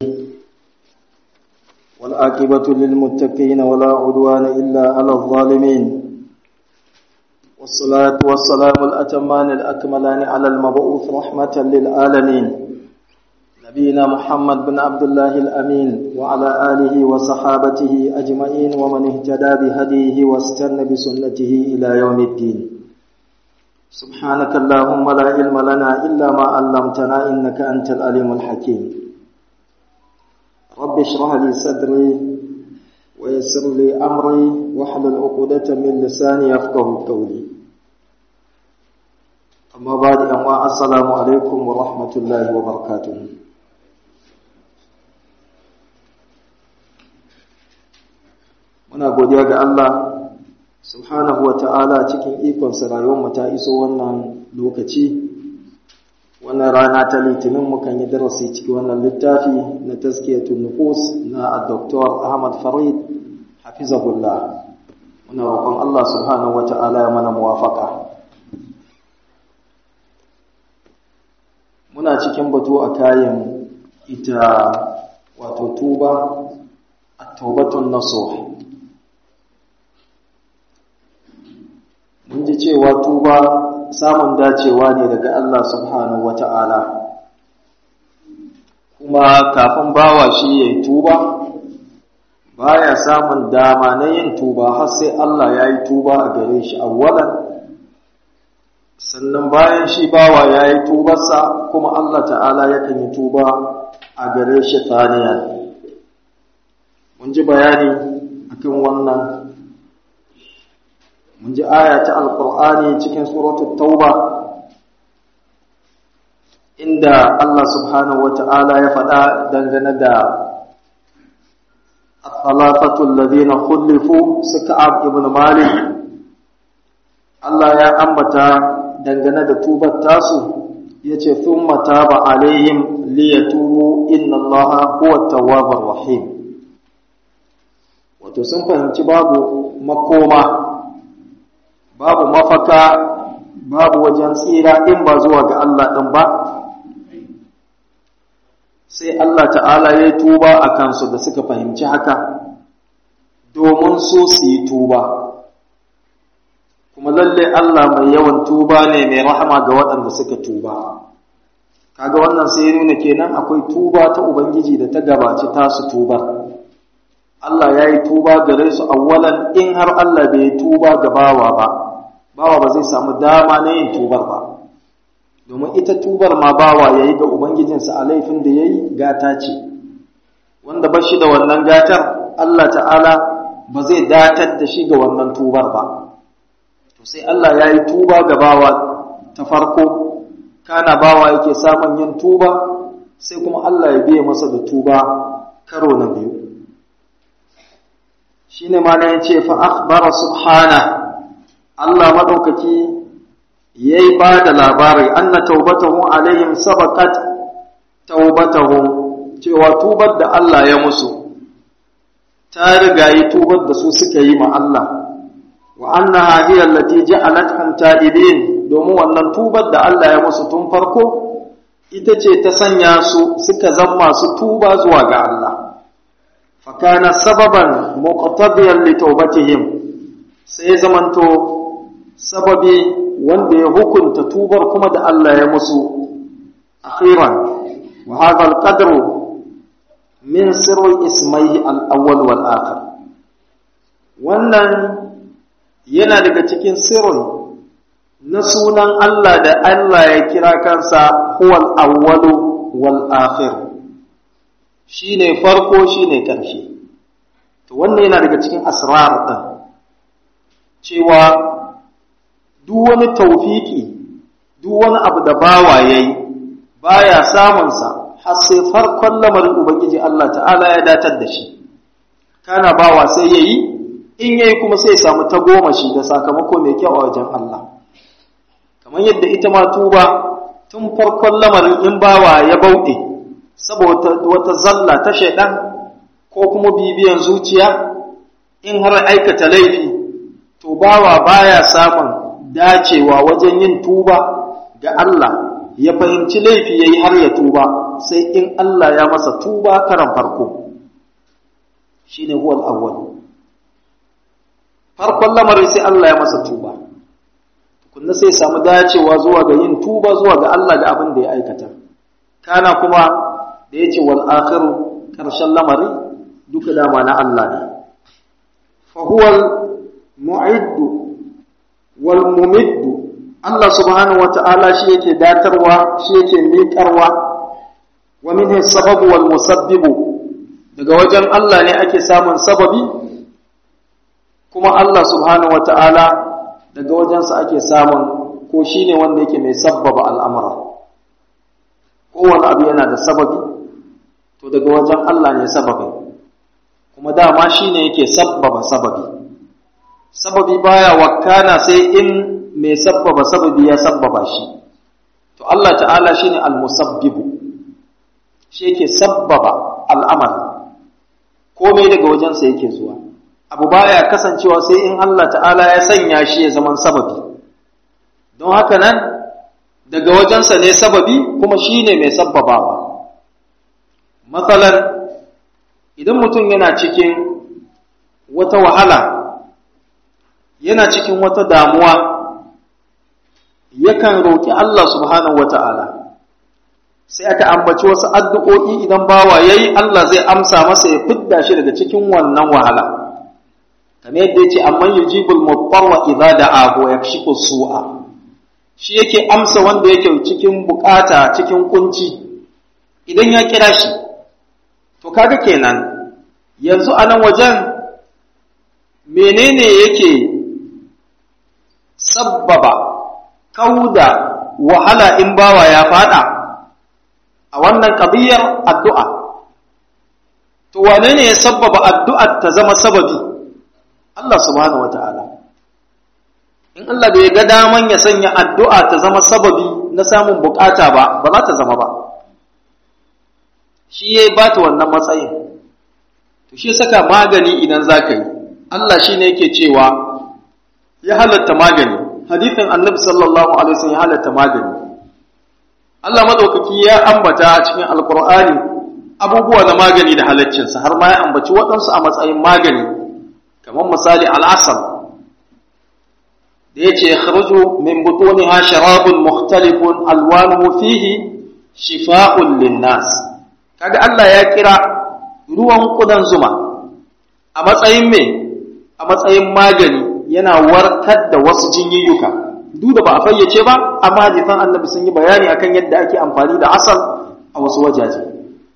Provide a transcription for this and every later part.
والعاقبة للمتقين ولا عدوان إلا على الظالمين والصلاة والسلام الأتمان الأكملان على المبعوث رحمة للعالمين نبينا محمد بن عبد الله الأمين وعلى آله وصحابته أجمعين ومن اهتدى بهديه واستنى بسنته إلى يوم الدين سبحانك اللهم لا علم لنا إلا ما علمتنا إنك أنت العليم الحكيم رب اشرح لي صدري ويسر لي أمري واحلل عقدة من لساني يفقه قولي أما بعد أما السلام عليكم ورحمة الله وبركاته muna godiya ga Allah subhanahu wa ta'ala cikin ikonsa rayuwarmu ta iso wannan lokaci wannan rana ta litinin mukan yi darasi cikin wannan littafi na taskiyatun nufus na Dr. Ahmad Farid hafizahullah muna roƙon Allah subhanahu wa ta'ala ya mana muwafaka muna cikin batu a kayan ita wato tuba at-taubatun nasuh mun ji cewa tuba samun dacewa ne daga Allah subhanahu wata'ala kuma kafin bawa shi ya yi tuba baya samun dama na yin tuba har sai Allah ya yi tuba a gare shi awwalan sannan bayan shi bawa ya yi tubarsa kuma Allah ta'ala yakan yi tuba a gare shi taniyan mun ji bayani akan wannan mun ji aya ta alkur'ani cikin suratul tauba inda Allah subhanahu wata'ala ya faɗa dangane da الثلاثة الذين خلفوا سكعب ابن مالك Allah ya ambata dangane da tubar tasu yace thumma taba alaihim liyatubu inna Allaha huwa tawwabur rahim wato sun fahimci babu makoma babu mafaka babu wajen tsira in ba zuwa ga Allah ɗin ba sai Allah ta'ala ya yi tuba a kansu da suka fahimci haka domin su su yi tuba kuma lalle Allah mai yawan tuba ne mai rahama ga waɗanda suka tuba kaga wannan sai ya nuna kenan akwai tuba ta Ubangiji da ta gabaci tasu tubar Allah ya yi tuba gare su awwalan in har Allah bai tuba ga bawa ba bawa ba zai samu dama na yin tubar ba domin ita tubar ma bawa ya yi ga ubangijinsa a laifin da ya yi gata ce wanda ba shi da wannan gatar Allah ta'ala ba zai datar da shi ga wannan tubar ba to sai Allah ya yi tuba ga bawa ta farko kana bawa yake samun yin tuba sai kuma Allah ya biya masa da tuba karo na biyu shine ma na yace fa akhbara subhana Allah madaukaki yayi ba da labari anna taubatahu alaihim sabaqat taubatahu cewa tubar da Allah ya musu ta riga yi tubar da su suka yi ma Allah wa annaha hiya allati ja'alathum ta'ibin domin wannan tubar da Allah ya musu tun farko ita ce ta sanya su suka zama su tuba zuwa ga Allah fakana sababan muqtadiyan li taubatihim sai zamanto sababi wanda ya hukunta tubar kuma da Allah ya musu akhiran wa hadha al-qadru min sirri ismaihi al-awwal wal akhir wannan yana daga cikin sirrin na sunan Allah da Allah ya kira kansa huwal awwalu wal akhir shine farko shine ƙarshe to wannan yana daga cikin asrar din cewa duk wani taufiki duk wani abu da bawa yayi baya samun sa har sai farkon lamarin ubangiji Allah ta'ala ya datar da shi kana bawa sai yayi in yayi kuma sai ya samu tagomashi da sakamako mai kyau a wajen Allah kamar yadda ita ma tuba tun farkon lamarin in bawa ya bauɗe saboda wata zalla ta shaidan ko kuma bibiyan zuciya in har aikata laifi to bawa baya samun dacewa wajen yin tuba ga Allah ya fahimci laifi yayi har ya tuba sai in Allah ya masa tuba karan farko shine huwal awwal farkon lamarin sai Allah ya masa tuba kunna sai samu dacewa zuwa ga yin tuba zuwa ga Allah ga abin da ya aikata kana kuma da yace wal akhiru karshen lamari duka dama na Allah ne fa huwal mu'iddu wal mumiddu Allah subhanahu wata'ala shi yake datarwa shi yake miƙarwa wa minhu sababu wal musabbibu daga wajen Allah ne ake samun sababi kuma Allah subhanahu wata'ala daga wajensa ake samun ko shine wanda yake mai sabbaba al'amura kowane abu yana da sababi to daga wajen Allah ne sababin kuma dama shine yake sabbaba sababi sababi baya wakana sai in mai sabbaba sababi ya sabbaba shi to Allah ta'ala shine al-musabbibu shi yake sabbaba al'amari komai daga wajensa yake zuwa abu baya kasancewa sai in Allah ta'ala ya sanya shi ya zaman sababi don haka nan daga wajensa ne sababi kuma shi ne mai sabbabawa matsalar idan mutum yana cikin wata wahala yana cikin wata damuwa yakan roƙi Allah subhanahu wa ta'ala sai aka ambaci wasu addu'o'i idan bawa ya yi Allah zai amsa masa ya fidda shi daga cikin wannan wahala kamar yadda ya ce amma yi jibul mutarwa idza da abu ya shi su'a shi yake amsa wanda yake cikin bukata cikin kunci idan ya kira shi to kaga kenan yanzu a nan wajen menene yake sabbaba kauda wahala in bawa ya fada a wannan kabiyar addu'a to wane ne ya sabbaba addu'ar ta zama sababi Allah subhanahu wata'ala in Allah bai ga daman ya sanya addu'a ta zama sababi na samun bukata ba ba za ta zama ba shi ya ba ta wannan matsayin to shi saka magani idan za ka yi Allah shi ne yake cewa ya halatta magani hadithin annabi sallallahu alaihi wasallam ya halatta magani Allah madaukaki ya ambata a cikin alqur'ani abubuwa na magani da halaccinsa har ma ya ambaci waɗansu a matsayin magani kamar misali al'asal da yace yakhruju min butuniha sharabun mukhtalifun alwanuhu fihi shifa'un linnas kaga Allah ya kira ruwan kudan zuma a matsayin me a matsayin magani yana warkar da wasu jinyiyyuka duk da ba a fayyace ba amma hadisan annabi sun yi bayani akan yadda ake amfani da asal a wasu wajaje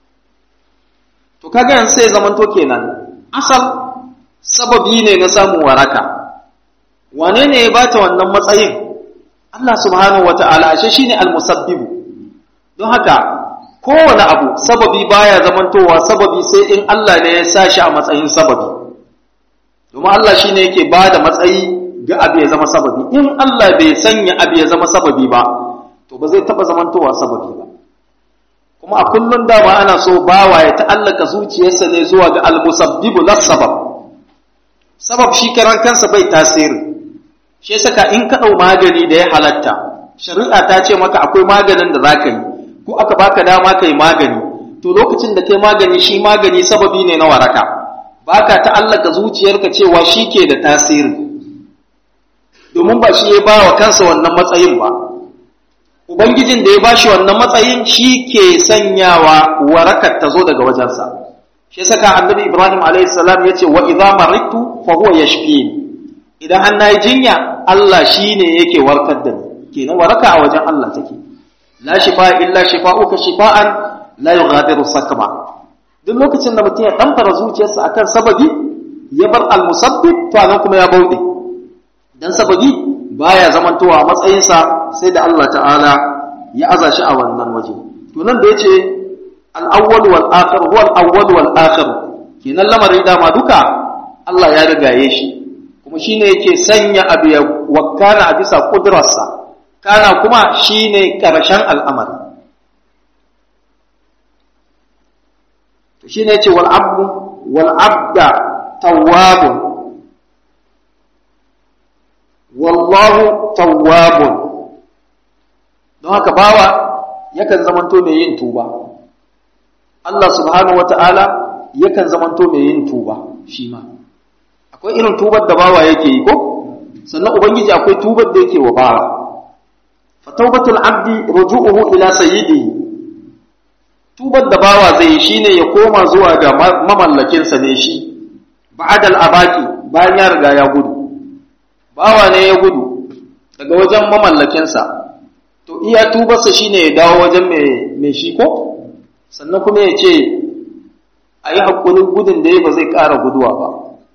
to kaga yanzu sai zamanto kenan asal sababi ne na samun waraka wane ne ya bata wannan matsayin Allah subhanahu wata'ala ashe shine almusabbibu don haka kowane abu sababi baya zamantowa sababi sai in Allah ne ya sa shi a matsayin sababi domin Allah shi ne yake ba da matsayi ga abu ya zama sababi in Allah bai sanya abu ya zama sababi ba to ba zai taɓa zamantowa sababi ba kuma a kullum dama ana so bawa ya ta'allaka zuciyarsa ne zuwa ga almusabbibu la sabab sabab shi karan kansa bai tasiri shi saka in ka ɗau magani da ya halatta shari'a ta ce maka akwai maganin da za ka yi ko aka baka dama ka yi magani to lokacin da kai magani shi magani sababi ne na waraka baka ta'allaka zuciyarka cewa shi ke da tasiri domin ba shi ya ba wa kansa wannan matsayin ba ubangijin da ya ba shi wannan matsayin shi ke sanyawa warakar ta zo daga wajensa shi saka annabi ibrahim alayhi salam ya ce wa idza maridtu fa huwa yashfini idan an nayi jinya Allah shine yake warkar da ni kenan waraka a wajen Allah take la shifa illa shifa'uka shifa'an la yughadiru sakma duk lokacin da mutum ya ɗanfara zuciyarsa akan sababi ya bar almusabbib to anan kuma ya bauɗe dan sababi baya zamantowa matsayinsa sai da Allah ta'ala ya aza shi a wannan waje to nan da yace al-awwal wal akhir huwa al-awwal wal akhir kenan lamarin dama duka Allah ya rigaye shi kuma shine yake sanya abu ya wakana a bisa kudrarsa kana kuma shine karshen al'amari to shine yace wal abdu wal abda tawwabun wallahu tawwabun don haka bawa yakan zamanto mai yin tuba Allah subhanahu wata'ala yakan zamanto mai yin tuba shi ma akwai irin tubar da bawa yake yi ko sannan ubangiji akwai tubar da yake wa bawa fa tawbatul abdi ruju'uhu ila sayyidihi tubar da bawa zai yi shine ya koma zuwa ga mamallakin sa ne shi ba'dal abaki bayan ya riga ya gudu bawa ne ya gudu daga wajen mamallakin sa to iya tubarsa shine ya dawo wajen mai mai shi ko sannan kuma ya ce a yi haƙurin gudun da ya ba zai ƙara guduwa ba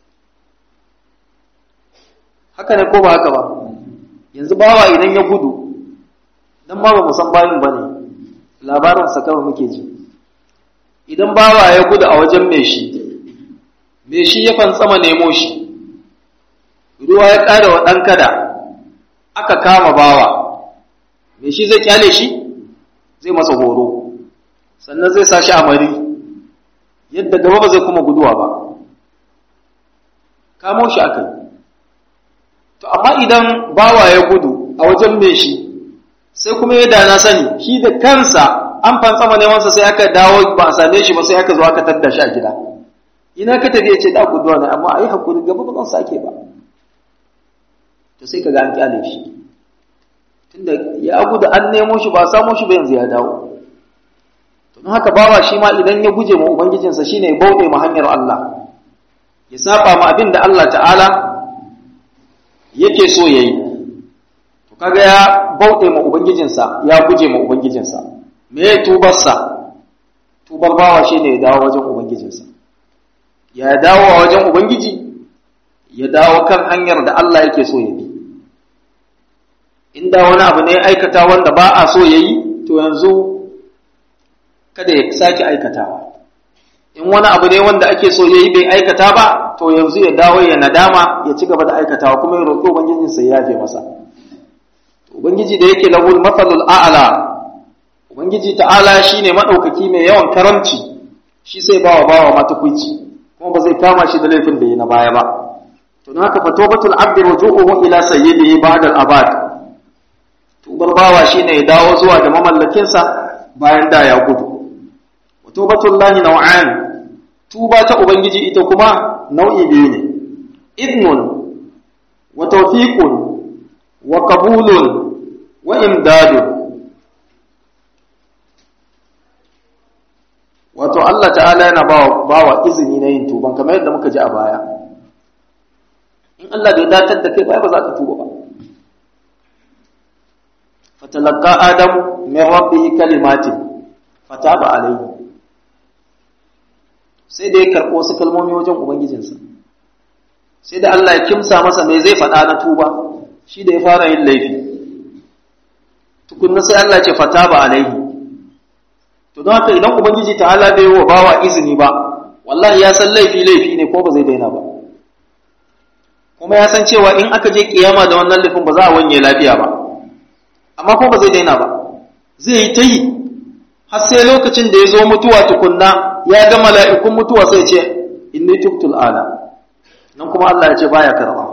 haka ne ko ba haka ba yanzu bawa idan ya gudu don ba ba musan bayin ba ne labarinsa kawai muke ji idan bawa ya gudu a wajen mai shi mai shi ya fantsama nemo shi ruwa ya ƙara wa ɗan kada aka kama bawa mai shi zai kyale shi zai masa horo sannan zai sa shi a mari yadda gaba ba zai kuma guduwa ba kamo shi aka yi to amma idan bawa ya gudu a wajen mai shi sai kuma ya dana sani shi da kansa an fantsama nemansa sai aka dawo ba a same shi ba sai aka zo aka tadda shi a gida ina ka tafi ya ce da guduwa ne amma a yi hakuri gaba ba zan sake ba to sai ka ga an kyale shi tunda ya gudu an nemo shi ba samo shi ba yanzu ya dawo to don haka bawa shi ma idan ya guje ma ubangijinsa shine ya bauɗe ma hanyar Allah ya saba ma abin da Allah ta'ala yake so yayi to kaga ya bauɗe ma ubangijinsa ya guje ma ubangijinsa me ya tubarsa tubar bawa shine ya dawo wajen ubangijinsa ya dawo a wajen ubangiji ya dawo kan hanyar da Allah yake so ya bi inda wani abu ne aikata wanda ba a so ya yi to yanzu kada ya sake aikatawa in wani abu ne wanda ake so ya yi bai aikata ba to yanzu ya dawo ya nadama ya ci gaba da aikatawa kuma ya roƙi ubangijinsa ya yafe masa ubangiji da yake lahul mafalul a'la ubangiji ta'ala shine madaukaki mai yawan karamci shi sai bawa bawa mata kuici kuma ba zai kama shi da laifin da yi na baya ba to don haka fatobatul abdi ruju'uhu ila sayyidihi ba'da al-abad tubar bawa shine ya dawo zuwa ga mamallakinsa bayan da ya gudu wa tubatul lahi naw'an tuba ta ubangiji ita kuma nau'i biyu ne idnun wa tawfiqun wa qabulun wa imdadun wato Allah ta'ala yana bawa bawa izini na yin tuban kamar yadda muka ji a baya in Allah bai datar da kai ba ba za ka tuba ba فتلقى آدم من ربه كلمات فتاب عليه sai da ya karɓo wasu kalmomi wajen Ubangijinsa, sai da Allah ya kimsa masa mai zai faɗa na tuba shi da ya fara yin laifi, tukunna sai Allah ce fata ba alaihi. To don haka idan Ubangiji ta hala bai wa bawa izini ba, wallahi ya san laifi laifi ne ko ba zai daina ba. Kuma ya san cewa in aka je kiyama da wannan laifin ba za a wanye lafiya ba. amma ko ba zai daina ba zai yi ta yi har sai lokacin da ya zo mutuwa tukunna ya ga mala'ikun mutuwa sai ce inni tubtul ala nan kuma Allah ya ce baya karba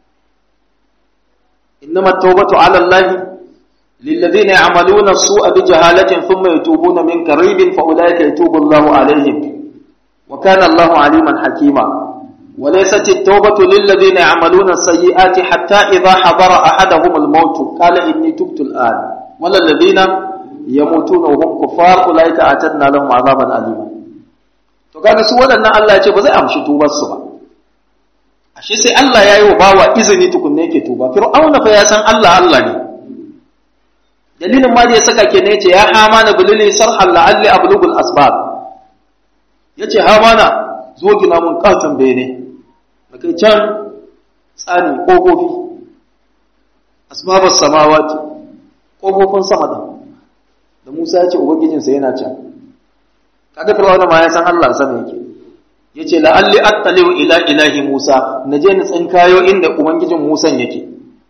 innama tawbatu ala Allah lilladhina ya'maluna as-su'a bi jahalatin thumma yatubuna min qaribin fa ulaika yatubu Allahu alaihim wa kana Allahu aliman hakima وليست التوبة للذين يعملون السيئات حتى إذا حضر أحدهم الموت قال إني تبت الآن ولا الذين يموتون وهم كفار أولئك أعتدنا لهم عذابا أليما to kaga su waɗannan Allah ya ce ba zai amshi tubar su ba ashe sai Allah ya yi wa bawa izini tukunne yake tuba fir'auna fa ya san Allah Allah ne dalilin ma da ya saka ke ne yace ya hamana bulili sarhan la'alli ablugul asbab yace hamana zo gina mun katon bene kai can tsani ƙofofi asbabar samawati ƙofofin sama da da Musa ya ce ubangijinsa yana can kaga fir'auna ma ya san Allah sama yake yace la'alli attaliu ila ilahi Musa naje ni tsinkayo inda ubangijin Musa yake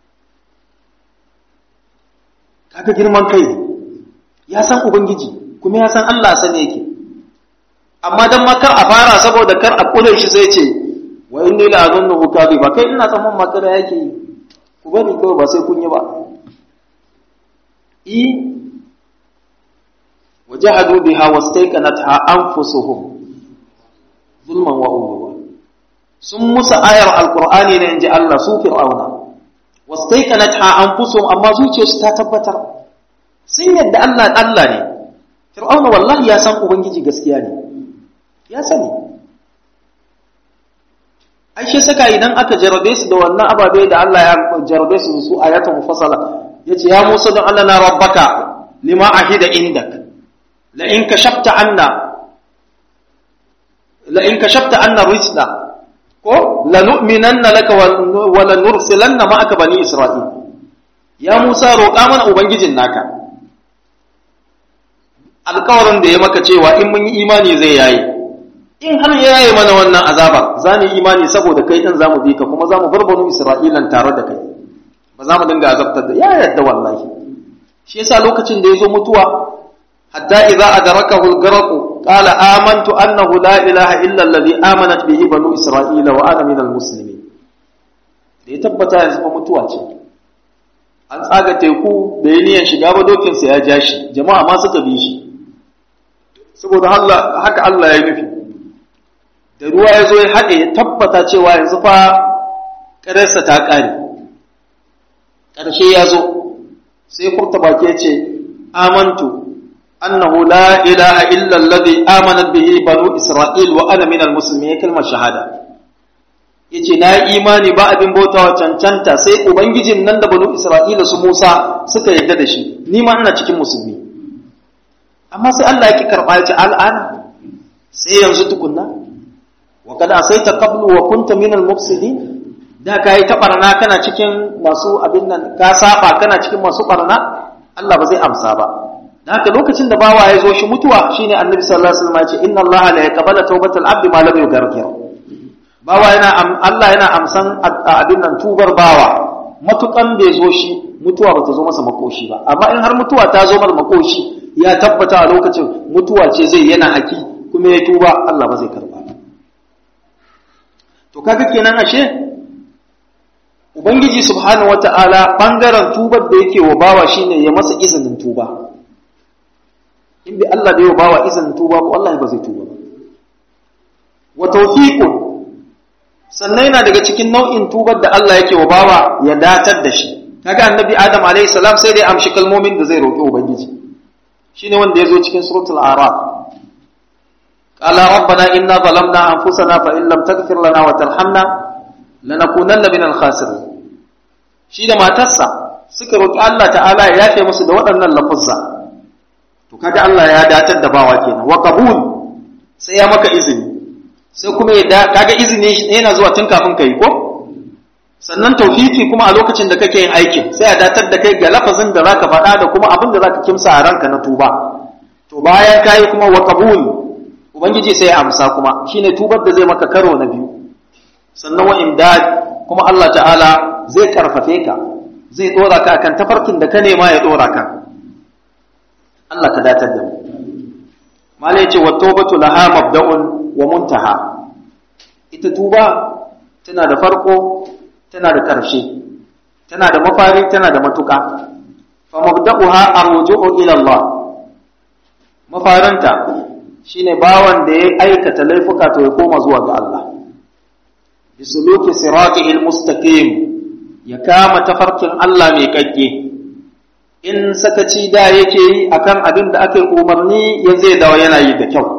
kaga girman kai ya san ubangiji kuma ya san Allah sane yake amma dan makar a fara saboda kar a kure shi sai ce wa inni la azunnuhu kadhiba kai ina tsamman makara yake yi ku bari kawai ba sai kun yi ba i wajahadu biha wastayqanatha anfusuhum zulman wa uluwa sun musa ayar alqur'ani ne inji Allah su fir'auna wastayqanatha anfusuhum amma zuciyarsu ta tabbatar sun yadda Allah Allah ne fir'auna wallahi ya san ubangiji gaskiya ne ya sani ai shi saka idan aka jarabe su da wannan ababe da Allah ya jarabe su su ayatun mufassala yace ya Musa don Allah na rabbaka lima ahida indak la in kashafta anna la in kashafta anna rijla ko la nu'minanna laka wa la nursilanna ma'aka bani isra'il ya Musa roƙa mana ubangijin naka alƙawarin da ya maka cewa in mun yi imani zai yayi in har ya yaye mana wannan azabar za mu yi imani saboda kai din zamu bi ka kuma zamu bar banu isra'ilan tare da kai ba za mu dinga azabtar da ya yadda wallahi shi yasa lokacin da yazo mutuwa hatta idza adrakahu al-gharq qala amantu annahu la ilaha illa alladhi amanat bihi banu isra'ila wa ana minal muslimin da ya tabbata yanzu fa mutuwa ce an tsaga teku da ya niyan shiga ba dokin sa ya ja shi jama'a ma suka bi shi saboda haka Allah ya nufi da ruwa ya zo ya haɗe ya tabbata cewa yanzu fa ƙararsa ta ƙare ƙarshe ya zo sai furta baki ya ce amantu annahu la ilaha illa alladhi amanat bihi banu isra'il wa ana minal muslimin kalmar shahada yace na yi imani ba abin bautawa cancanta sai ubangijin nan da banu isra'ila su Musa suka yarda da shi ni ma ina cikin musulmi amma sai Allah ya ki karɓa ya ce al'ana sai yanzu tukunna wa kada asaita qablu wa kunta min al-mufsidin da kai ta barna kana cikin masu abin nan ka saba kana cikin masu barna Allah ba zai amsa ba dan haka lokacin da bawa ya zo shi mutuwa shine annabi sallallahu alaihi wasallam ya ce inna Allah la yaqbalu tawbatal abdi ma lam yughargir bawa yana Allah yana amsan abin nan tubar bawa matukan bai zo shi mutuwa ba ta zo masa makoshi ba amma in har mutuwa ta zo masa makoshi ya tabbata a lokacin mutuwa ce zai yana haki kuma ya tuba Allah ba zai karba to kaga kenan ashe ubangiji subhanahu wata'ala bangaren tubar da yake wa bawa shine ya masa izinin tuba in bi Allah da ya bawa izinin tuba ko Allah ba zai tuba ba wa tawfiqun sannan yana daga cikin nau'in tubar da Allah yake wa bawa ya datar da shi kaga annabi adam alayhi salam sai dai amshi kalmomin da zai roƙi ubangiji shine wanda yazo cikin suratul araf qala rabbana inna zalamna anfusana fa in lam taghfir lana wa tarhamna lanakunanna minal khasirin shi da matarsa suka roƙi Allah ta'ala ya yafe musu da waɗannan lafuzza to kaga Allah ya datar da bawa kenan wa qabul sai ya maka izini sai kuma ya da kaga izini yana zuwa tun kafin kai ko sannan tawfiki kuma a lokacin da kake yin aikin sai ya datar da kai ga lafazin da zaka faɗa da kuma abin da zaka kimsa a ranka na tuba to bayan kai kuma wa qabul ubangiji sai ya amsa kuma shine tubar da zai maka karo na biyu sannan wa imdad kuma Allah ta'ala zai karfafe ka zai dora ka akan tafarkin da ka nema ya dora ka Allah ka datar da mu mala yace wa tawbatu laha mabda'un wa muntaha ita tuba tana da farko tana da ƙarshe tana da mafari tana da matuƙa fa mabda'uha arju'u ila Allah mafaranta shine bawan da ya aikata laifuka to ya koma zuwa ga Allah bisuluki siratihil mustaqim ya kama tafarkin Allah mai kakke in sakaci da yake yi akan abin da aka umarni ya zai dawo yana yi da kyau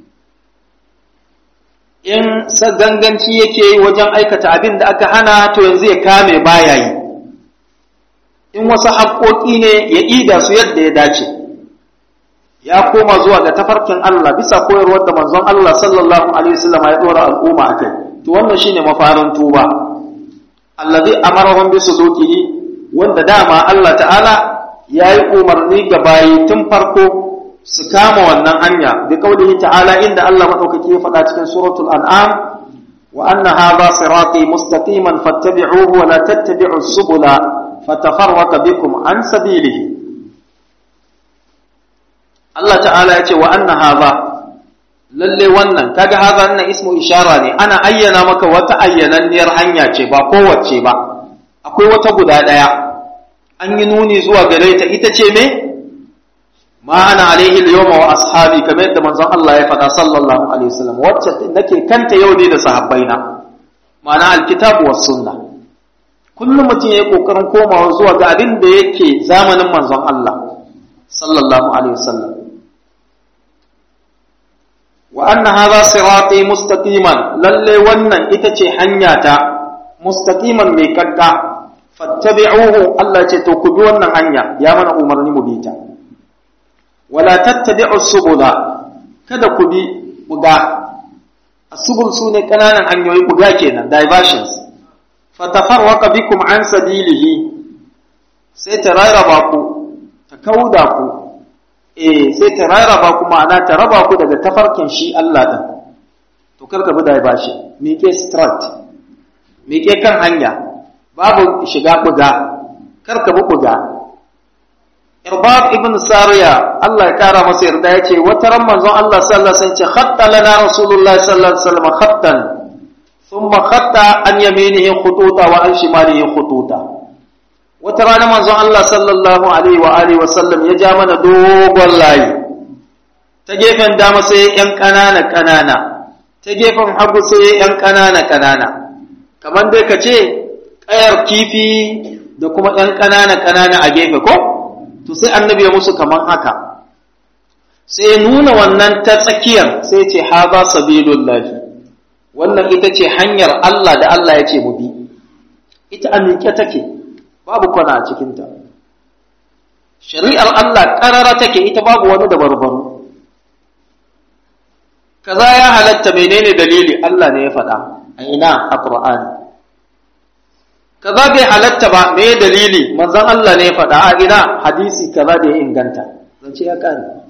in ganganci yake yi wajen aikata abin da aka hana to yanzu ya kame baya yi in wasu haƙoƙi ne ya ida su yadda ya dace ya koma zuwa ga tafarkin Allah bisa koyarwar da manzon Allah sallallahu alaihi wasallam ya dora al'umma akai to wannan shine mafarin tuba allazi amarahum bi sulukihi wanda dama Allah ta'ala yayi umarni ga bayi tun farko su kama wannan hanya bi kaulihi ta'ala inda Allah madaukaki ya faɗa cikin suratul an'am wa anna hadha sirati mustaqiman fattabi'uhu wa la tattabi'us subula fatafarraqa bikum an sabilihi Allah ta'ala ya ce wa anna hadha lalle wannan kaga hadha wannan ismu ishara ne ana ayyana maka wata ayyananniyar hanya ce ba kowace ba akwai wata guda daya an yi nuni zuwa gare ta ita ce me ma ana alaihi al-yawma wa ashabi kamar yadda manzon Allah ya faɗa sallallahu alaihi wasallam wacce nake kanta yau ne da sahabbaina ma'ana alkitabu was sunna kullum mutum yayi kokarin komawa zuwa ga abin da yake zamanin manzon Allah sallallahu alaihi wasallam wa anna hadha sirati mustaqiman lalle wannan ita ce hanya ta mustaqiman mai kakka fattabi'uhu Allah ce to ku bi wannan hanya ya mana umarni mu bi ta wala tattabi'u subula kada ku bi buga asubul sune kananan hanyoyi buga kenan diversions fatafarraqa bikum an sabilihi sai ta rarraba ku ta kauda ku eh sai ta rarraba ku ma'ana ta raba ku daga tafarkin shi Allah din to karka bi diversion miƙe straight miƙe kan hanya babu shiga buga karka bi buga Irbab ibn Sariya Allah ya kara masa yarda yace wata ran manzon Allah sallallahu alaihi wasallam ce khatta lana Rasulullah sallallahu alaihi wasallam khattan thumma khatta an yaminihi khututa wa an shimalihi khututa wata rana manzon Allah sallallahu alaihi wa alihi wasallam ya ja mana dogon layi ta gefen dama sai yan kanana kanana ta gefen hagu sai yan kanana kanana kamar dai ka ce kayar kifi da kuma yan kanana kanana a gefe ko to sai annabi ya musu kaman haka sai nuna wannan ta tsakiyar sai ce haza sabilullahi wannan ita ce hanyar Allah da Allah ya ce mu bi ita a miƙe take babu kwana a cikinta shari'ar Allah ƙarara take ita babu wani da barbaru kaza ya halatta menene dalili Allah ne ya faɗa a ina a Qur'ani kaza bai halatta ba me dalili manzon Allah ne ya faɗa a ina hadisi kaza da ya inganta zance ya kare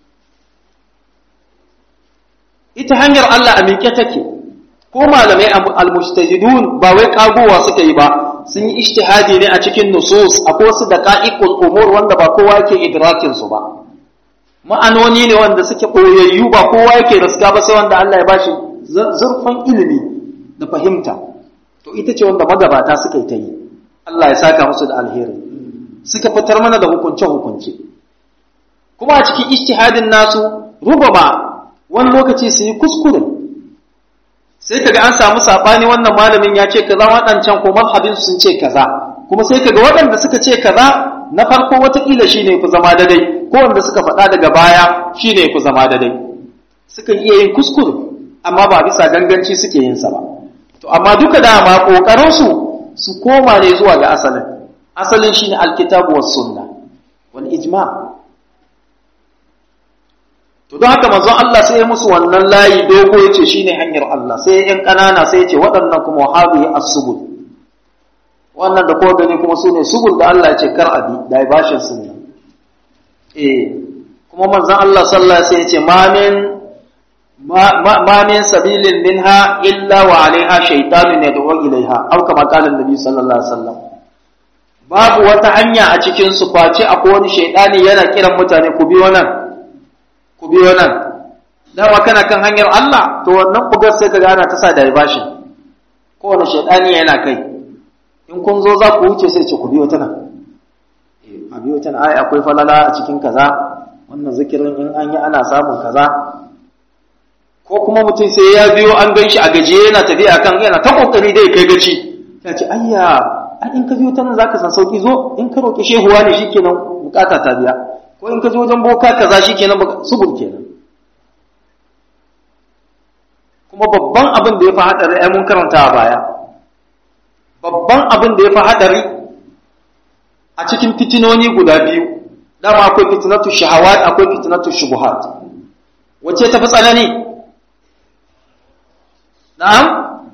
ita hanyar Allah a miƙe take ko malamai al-mujtahidun ba wai kagowa suka yi ba sun yi ijtihadi ne a cikin nusus akwai wasu daqa'iqul umur wanda ba kowa yake idrakin su ba ma'anoni ne wanda suke boyayyu ba kowa yake riska ba sai wanda Allah ya bashi zurfin ilimi da fahimta to ita ce wanda magabata suka yi ta yi Allah ya saka musu da alheri suka fitar mana da hukunce-hukunce kuma a cikin ijtihadin nasu rubama wani lokaci su yi kuskure sai kaga an samu sabani wannan malamin ya ce kaza waɗancan ko mazhabin sun ce kaza kuma sai kaga waɗanda suka ce kaza na farko watakila shine ku zama dadai ko wanda suka faɗa daga baya shine ku zama dadai sukan iya yin kuskure amma ba bisa ganganci suke yin sa ba to amma duka dama kokarin su su koma ne zuwa ga asalin asalin shine alkitabu was sunna wal ijma to don haka manzon Allah sai ya musu wannan layi dogo yace shine hanyar Allah sai yan kanana sai yace waɗannan kuma wahabi as-subul wannan da ko gani kuma sune subul da Allah yace kar abi da ya bashin su ne eh kuma manzon Allah sallallahu alaihi wasallam yace ma min ma min sabilin minha illa wa alaiha shaytanun yad'u ilaiha aw kama qala an-nabi sallallahu alaihi wasallam babu wata hanya a cikin su face akwai wani shaytani yana kiran mutane ku bi wannan ku biyo nan dama kana kan hanyar Allah to wannan bugar sai ka ana ta sa diversion kowane shaidani yana kai in kun zo za ku wuce sai ce ku biyo ta nan a biyo ta nan ai akwai falala a cikin kaza wannan zikirin in an yi ana samun kaza ko kuma mutum sai ya biyo an gan shi a gajiye yana tafiya kan yana ta kokari dai kai gaci ya ce ayya ai in ka biyo ta nan zaka san sauki zo in ka roki shehuwa ne shikenan bukata ta biya ko in ka zo wajen boka kaza shikenan subur kenan kuma babban abin da ya fi hadari ai mun karanta a baya babban abin da ya fi hadari a cikin fitinoni guda biyu dama akwai fitinatu shahawat akwai fitinatu shubuhat wacce ta fi tsanani na'am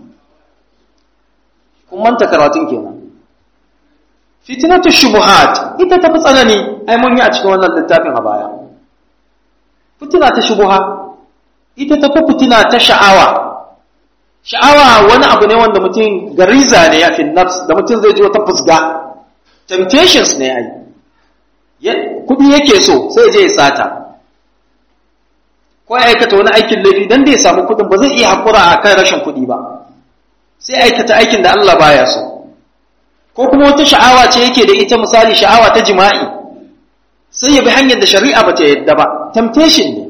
kun manta karatun kenan fitinatu shubuhat ita tafi tsanani ai mun yi a cikin wannan littafin a baya fitina ta shubuha ita tafi fitina ta sha'awa sha'awa wani abu ne wanda mutum gariza ne ya fi nafs da mutum zai ji wata fusga temptations ne ai kudi yake so sai je ya sata ko ya aikata wani aikin laifi dan da ya samu kudin ba zai iya hakura a kan rashin kudi ba sai aikata aikin da Allah baya so ko kuma wata sha'awa ce yake da ita misali sha'awa ta jima'i sai ya bi hanyar da shari'a ba ta yadda ba temptation ne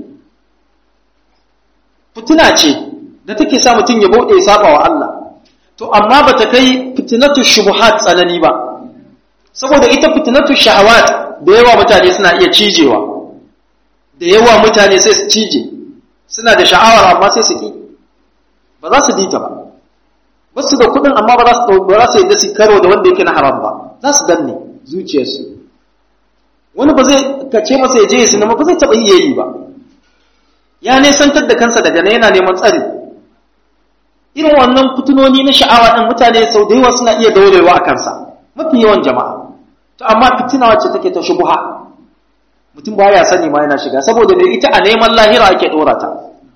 fitina ce da take sa mutum ya bauɗe ya saba wa Allah to amma ba ta kai fitinatu shubuhat tsanani ba saboda ita fitinatu shahawat da yawa mutane suna iya cijewa da yawa mutane sai su cije suna da sha'awar amma sai su ki ba za su dita ba ba su da kuɗin amma ba za su ba za su yadda su karo da wanda yake na haram ba za su danne zuciyarsu wani ba zai kace masa ya je ya sinima ba zai taɓa iya yi ba ya nesantar da kansa daga nan yana neman tsari irin wannan fitinoni na sha'awa ɗin mutane sau da yawa suna iya daurewa a kansa mafi yawan jama'a to amma fitina wacce take ta shubuha mutum ba ya sani ma yana shiga saboda mai ita a neman lahira ake ɗora ta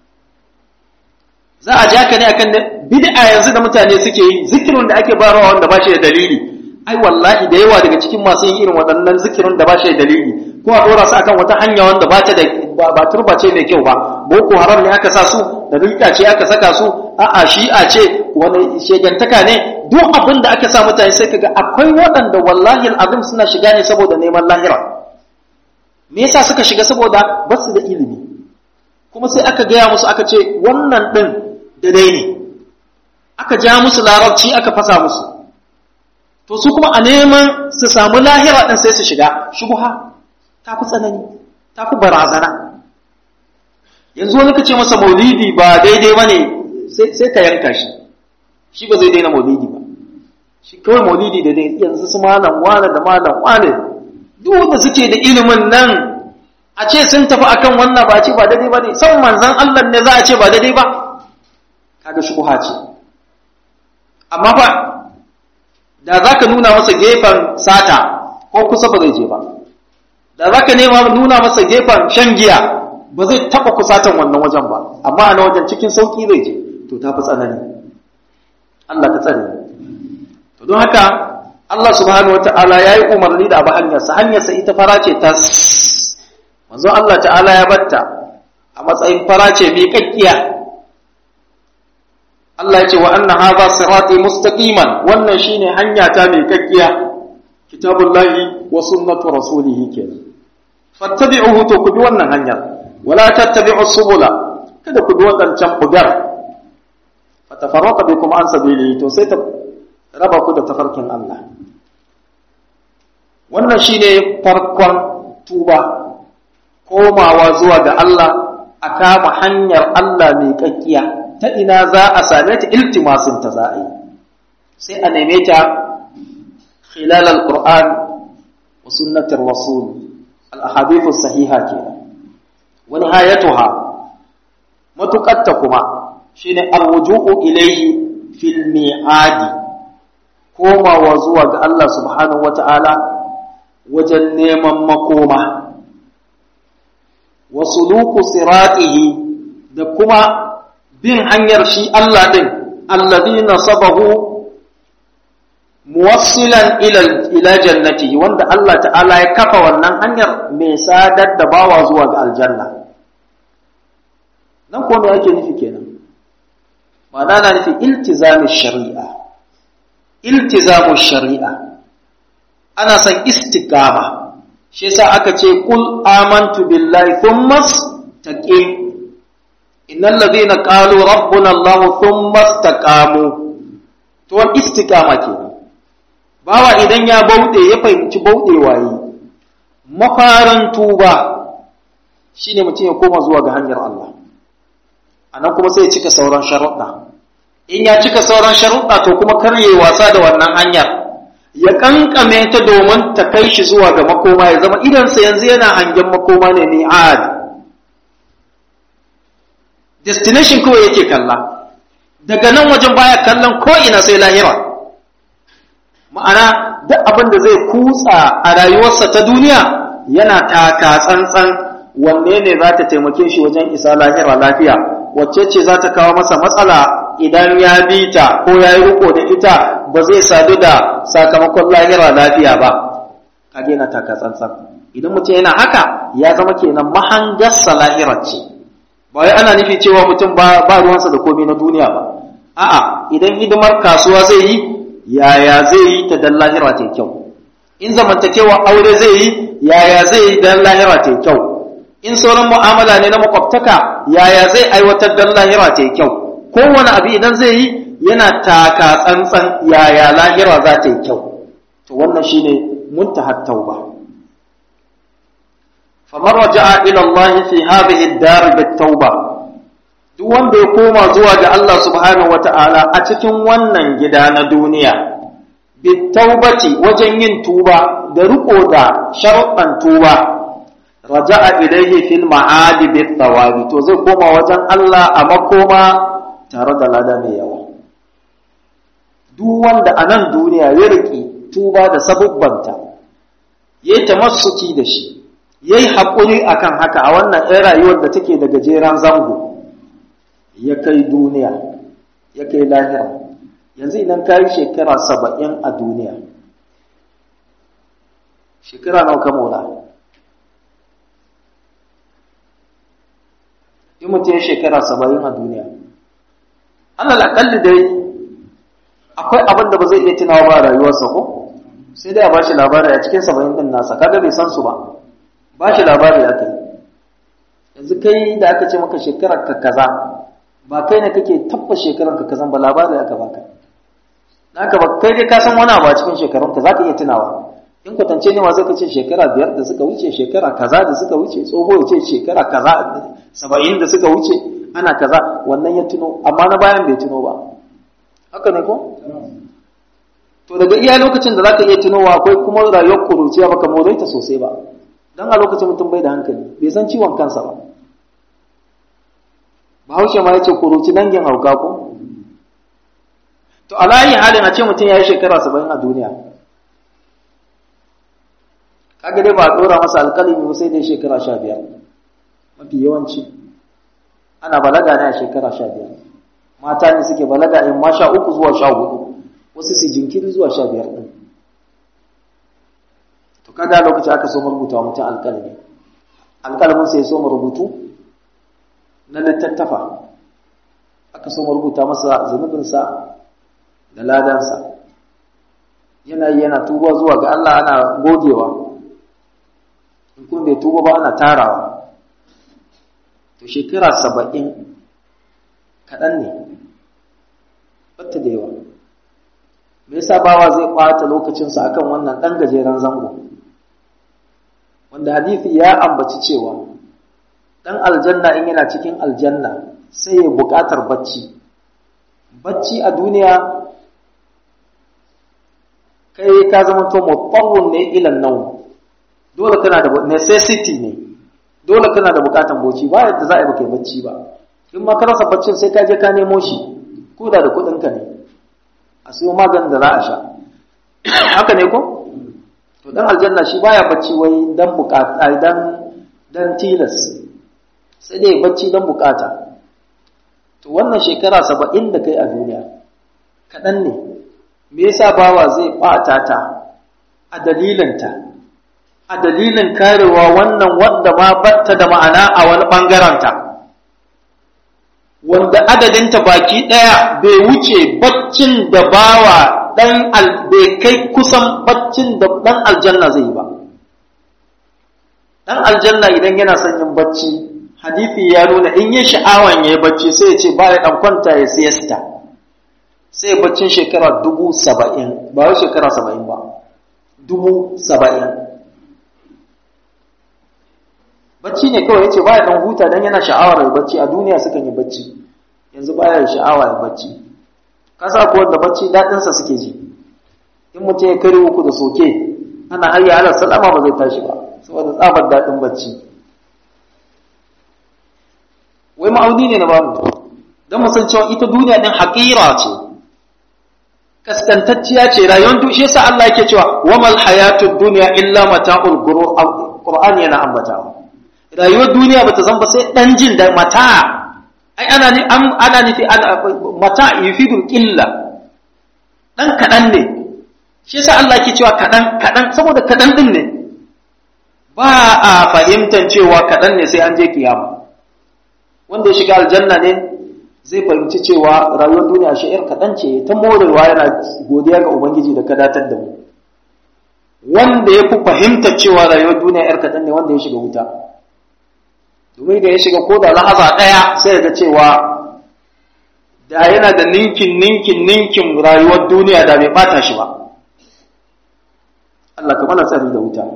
za a ja ka ne akan bid'a yanzu da mutane suke yi zikirin da ake barawa wanda ba shi da dalili ai wallahi da yawa daga cikin masu yin irin waɗannan zikirin da ba shi da dalili ko a ɗora su akan wata hanya wanda ba ta da ba turba ce mai kyau ba boko haram ne aka sa su da rika ce aka saka su a'a shi'a ce wani shegantaka ne duk abin da aka sa mutane sai kaga akwai waɗanda wallahi al'azim suna shiga ne saboda neman lahira me yasa suka shiga saboda ba su da ilimi kuma sai aka gaya musu aka ce wannan ɗin daidai ne aka ja musu larabci aka fasa musu to su kuma a neman su samu lahira ɗin sai su shiga shubuha ta fi tsanani ta fi barazana yanzu wani ka ce masa maulidi ba daidai ba ne sai ka yanka shi shi ba zai daina maulidi ba shi kawai maulidi da dai yanzu su malam wane da malam wane duk da suke da ilimin nan a ce sun tafi akan wannan ba ce ba daidai ba ne san manzan Allah ne za a ce ba daidai ba kaga shubuha ce amma ba da za ka nuna masa gefen sata ko kusa ba zai je ba da za ka nema nuna masa gefen shan giya ba zai taɓa kusatan wannan wajen ba amma a na wajen cikin sauƙi zai je to ta fi tsanani Allah ka tsare to don haka Allah subhanahu wata'ala ya yi umarni da abu hanyarsa hanyarsa ita fara ce ta manzo Allah ta'ala ya batta a matsayin fara ce miƙaƙƙiya Allah ya ce wa anna hadha sirati mustaqiman wannan shine hanya ta miƙaƙƙiya kitabullahi wa sunnatu rasulihi kenan fattabi'uhu to ku bi wannan hanyar wala tattabi'u subula kada ku bi wadancan bugar fatafarraqa bikum an sabili to sai ta raba ku da tafarkin Allah wannan shine farkon tuba komawa zuwa ga Allah a kama hanyar Allah mai kakkiya ta ina za a same ta iltimasin ta za a yi sai a neme ta khilal al-qur'an wa sunnatir rasul al-ahadith as-sahiha kenan wa nihayatuha matuqatta kuma shine arruju'u ilayhi fil mi'adi komawa zuwa ga Allah subhanahu wata'ala wajen neman makoma wa suluku siratihi da kuma bin hanyar shi Allah din alladhi nasabahu muwassilan ila ila jannatihi wanda Allah ta'ala ya kafa wannan hanyar mai sadar da bawa zuwa ga aljanna nan ko me yake nufi kenan ma'ana na nufi iltizamin shari'a iltizamin shari'a ana son istiqama shi yasa aka ce kul amantu billahi thumma taqim innal ladhina qalu rabbuna allah thumma istaqamu to wan istiqama kenan bawa idan ya bauɗe ya fahimci bauɗewa yi mafaran tuba shine mutum ya koma zuwa ga hanyar Allah anan kuma sai ya cika sauran sharuɗa in ya cika sauran sharuɗa to kuma karye wasa da wannan hanyar ya kankame ta domin ta kai shi zuwa ga makoma ya zama idansa yanzu yana hangen makoma ne mi'ad destination kawai yake kalla daga nan wajen baya kallon ko ina sai lahira ma'ana duk abin da zai kutsa a rayuwarsa ta duniya yana taka tsantsan wanne ne za ta taimake shi wajen isa lahira lafiya wacce ce za ta kawo masa matsala idan ya bi ta ko ya yi riko da ita ba zai sadu da sakamakon lahira lafiya ba kage yana taka tsantsan idan mutum yana haka ya zama kenan mahangarsa lahirar ce ba wai ana nufi cewa mutum ba ba ruwansa da komai na duniya ba a'a idan hidimar kasuwa zai yi yaya zai yi ta dan lahira ta kyau in zamantakewa aure zai yi yaya zai yi dan lahira ta kyau in sauran mu'amala ne na makwabtaka yaya zai aiwatar dan lahira ta kyau kowane abu idan zai yi yana taka tsantsan yaya lahira za ta yi kyau to wannan shine muntahat tauba faman raja'a ila Allah fi hadhihi ad-dar bit-tauba duk wanda ya koma zuwa ga Allah subhanahu wata'ala a cikin wannan gida na duniya bit-taubati wajen yin tuba da riko da sharuɗan tuba raja'a ilayhi fil ma'adi bit-thawabi to zai koma wajen Allah a makoma tare da lada mai yawa duk wanda a nan duniya ya riƙe tuba da sabubbanta ya yi tamassuki da shi ya yi haƙuri a kan haka a wannan ɗaya rayuwar da take da gajeren zango ya kai duniya ya kai lahira yanzu idan ka yi shekara saba'in a duniya shekara nawa ka mola in mutum ya shekara saba'in a duniya allah aƙalli dai akwai abin da ba zai iya tunawa ba rayuwarsa ko sai dai a ba shi labari a cikin saba'in ɗin nasa kaga bai san su ba ba shi labari aka yi yanzu kai da aka ce maka shekarar ka kaza ba kai ne kake tabbas shekarar ka kazan ba labari aka baka naka ba kai dai ka san wani abu a cikin shekarun ka zaka iya tunawa in kwatance ne ma zai kace shekara biyar da suka wuce shekara kaza da suka wuce tsoho ya ce shekara kaza saba'in da suka wuce ana kaza wannan ya tuno amma na bayan bai tuno ba haka ne ko to daga iya lokacin da zaka iya tunowa akwai kuma rayuwar kuruciya baka more ta sosai ba dan a lokacin mutum bai da hankali bai san ciwon kansa ba bahaushe ma yace kuruci dangin hauka ko to alayi halin a ce mutum ya yi shekara saba'in a duniya kaga dai ba a dora masa alkalimi sai dai shekara sha biyar mafi yawanci ana balaga ne a shekara sha biyar mata ne suke balaga in ma sha uku zuwa sha hudu wasu su jinkiri zuwa sha biyar ɗin to kaga lokaci aka so rubuta mutum alƙalami alƙalamin sai so rubutu na littattafa aka so rubuta masa zunubinsa da ladansa yana yi yana tuba zuwa ga Allah ana gogewa in kun bai tuba ba ana tarawa to shekara saba'in kaɗan ne batta da yawa me yasa bawa zai ɓata lokacinsa akan wannan ɗan gajeren zango wanda hadithi ya ambaci cewa ɗan aljanna in yana cikin aljanna sai ya buƙatar bacci bacci a duniya kai ka zama to mutarrun ne ilan nau dole kana da necessity ne dole kana da buƙatar bacci ba yadda za a yi baka bacci ba in ma ka rasa baccin sai ka je ka nemo shi ko da da kuɗinka ne a siyo maganin da za a sha haka ne ko to dan aljanna shi baya bacci wai dan bukata dan dan tilas sai dai bacci dan bukata to wannan shekara saba'in da kai a duniya kaɗan ne me yasa bawa zai ɓata ta a dalilinta a dalilin karewa wannan wanda ma batta da ma'ana a wani ɓangaranta wanda adadinta baki ɗaya bai wuce baccin da bawa ɗan bai kai kusan baccin da ɗan aljanna zai yi ba ɗan aljanna idan yana son yin bacci hadithi ya nuna in yi sha'awan ya yi bacci sai ya ce ba ya ɗan kwanta ya siyasta sai baccin shekara dubu saba'in ba wai shekara saba'in ba dubu saba'in bacci ne kawai ya ce ba ya ɗan huta don yana sha'awar ya bacci a duniya sukan yi bacci yanzu ba ya sha'awa ya bacci kasa ko wanda bacci daɗinsa suke ji in mutum ya kare uku da soke ana hayya ala salama ba zai tashi ba saboda tsabar daɗin bacci wai ma'auni ne na bamu don mu san cewa ita duniya ɗin haƙira ce kaskantacciya ce rayuwar dushe sa Allah yake cewa wamal hayatud dunya illa mata'ul ghurur Qur'ani yana ambatawa rayuwar duniya bata zan ba sai dan jin da mata ai ana ni ana nufi mata yufidul illa dan kadan ne shi yasa Allah yake cewa kadan kadan saboda kadan din ne ba a fahimtar cewa kadan ne sai an je kiyama wanda ya shiga aljanna ne zai fahimci cewa rayuwar duniya shi'ir kaɗan ce ta morewa yana godiya ga ubangiji da ka datar da mu wanda ya fi fahimta cewa rayuwar duniya ‘yar kaɗan ne wanda ya shiga wuta domin da ya shiga ko da lahaza ɗaya sai ga cewa da yana da ninkin ninkin ninkin rayuwar duniya da bai ɓata shi ba Allah ka mana tsari da wuta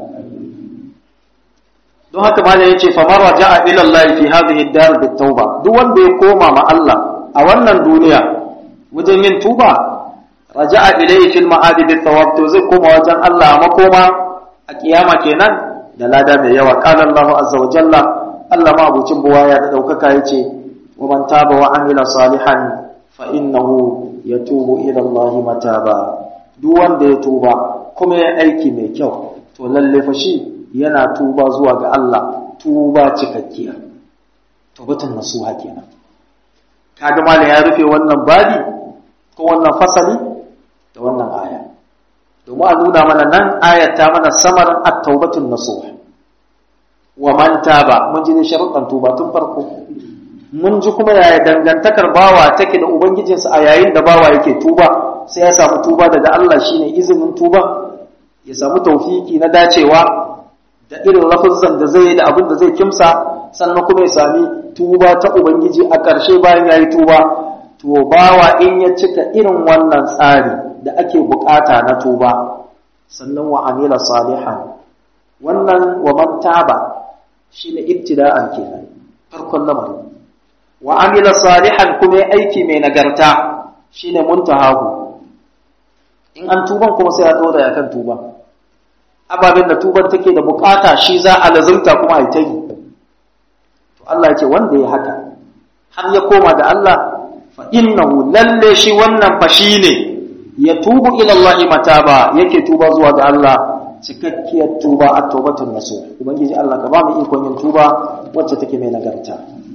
don haka ma ya ce famar raja'a ila Allah fi hadhihi ad-dar bit-tauba duk wanda ya koma ma Allah a wannan duniya wajen yin tuba raja'a ilayhi fil ma'adi bit-thawab to zai koma wajen Allah makoma a kiyama kenan da lada mai yawa qala Allahu azza wa jalla Allah ma abucin buwaya da daukaka yace wa man taba wa amila salihan fa innahu yatubu ila Allah mataba duk wanda ya tuba kuma ya aiki mai kyau to lalle fa shi yana tuba zuwa ga Allah tuba cikakkiya taubatun nasuha kenan kaga malam ya rufe wannan babi ko wannan fasali da wannan aya domin a nuna mana nan ayat ta mana samarin at-taubatun nasuha wa man taba mun ji ne sharuɗan tuba tun farko mun ji kuma yaya dangantakar bawa take da ubangijinsa a yayin da bawa yake tuba sai ya samu tuba daga Allah shine izinin tuba ya samu taufiki na dacewa da irin lafazan da zai yi da abin da zai kimsa sannan kuma ya sami tuba ta ubangiji a ƙarshe bayan ya yi tuba to bawa in ya cika irin wannan tsari da ake bukata na tuba sannan wa amila salihan wannan wa man taba shine ibtida'an kenan farkon lamari wa amila salihan kuma aiki mai nagarta shine muntahahu in an tuban kuma sai a dora ya kan tuba ababen da tuban take da bukata shi za a lazumta kuma a ta yi to Allah ya ce wanda ya haka har ya koma da Allah fa innahu lalle shi wannan fa ne ya tubu ila Allah mataba yake tuba zuwa ga Allah cikakkiyar tuba a taubatun nasu ubangiji Allah ka ba mu ikon yin tuba wacce take mai nagarta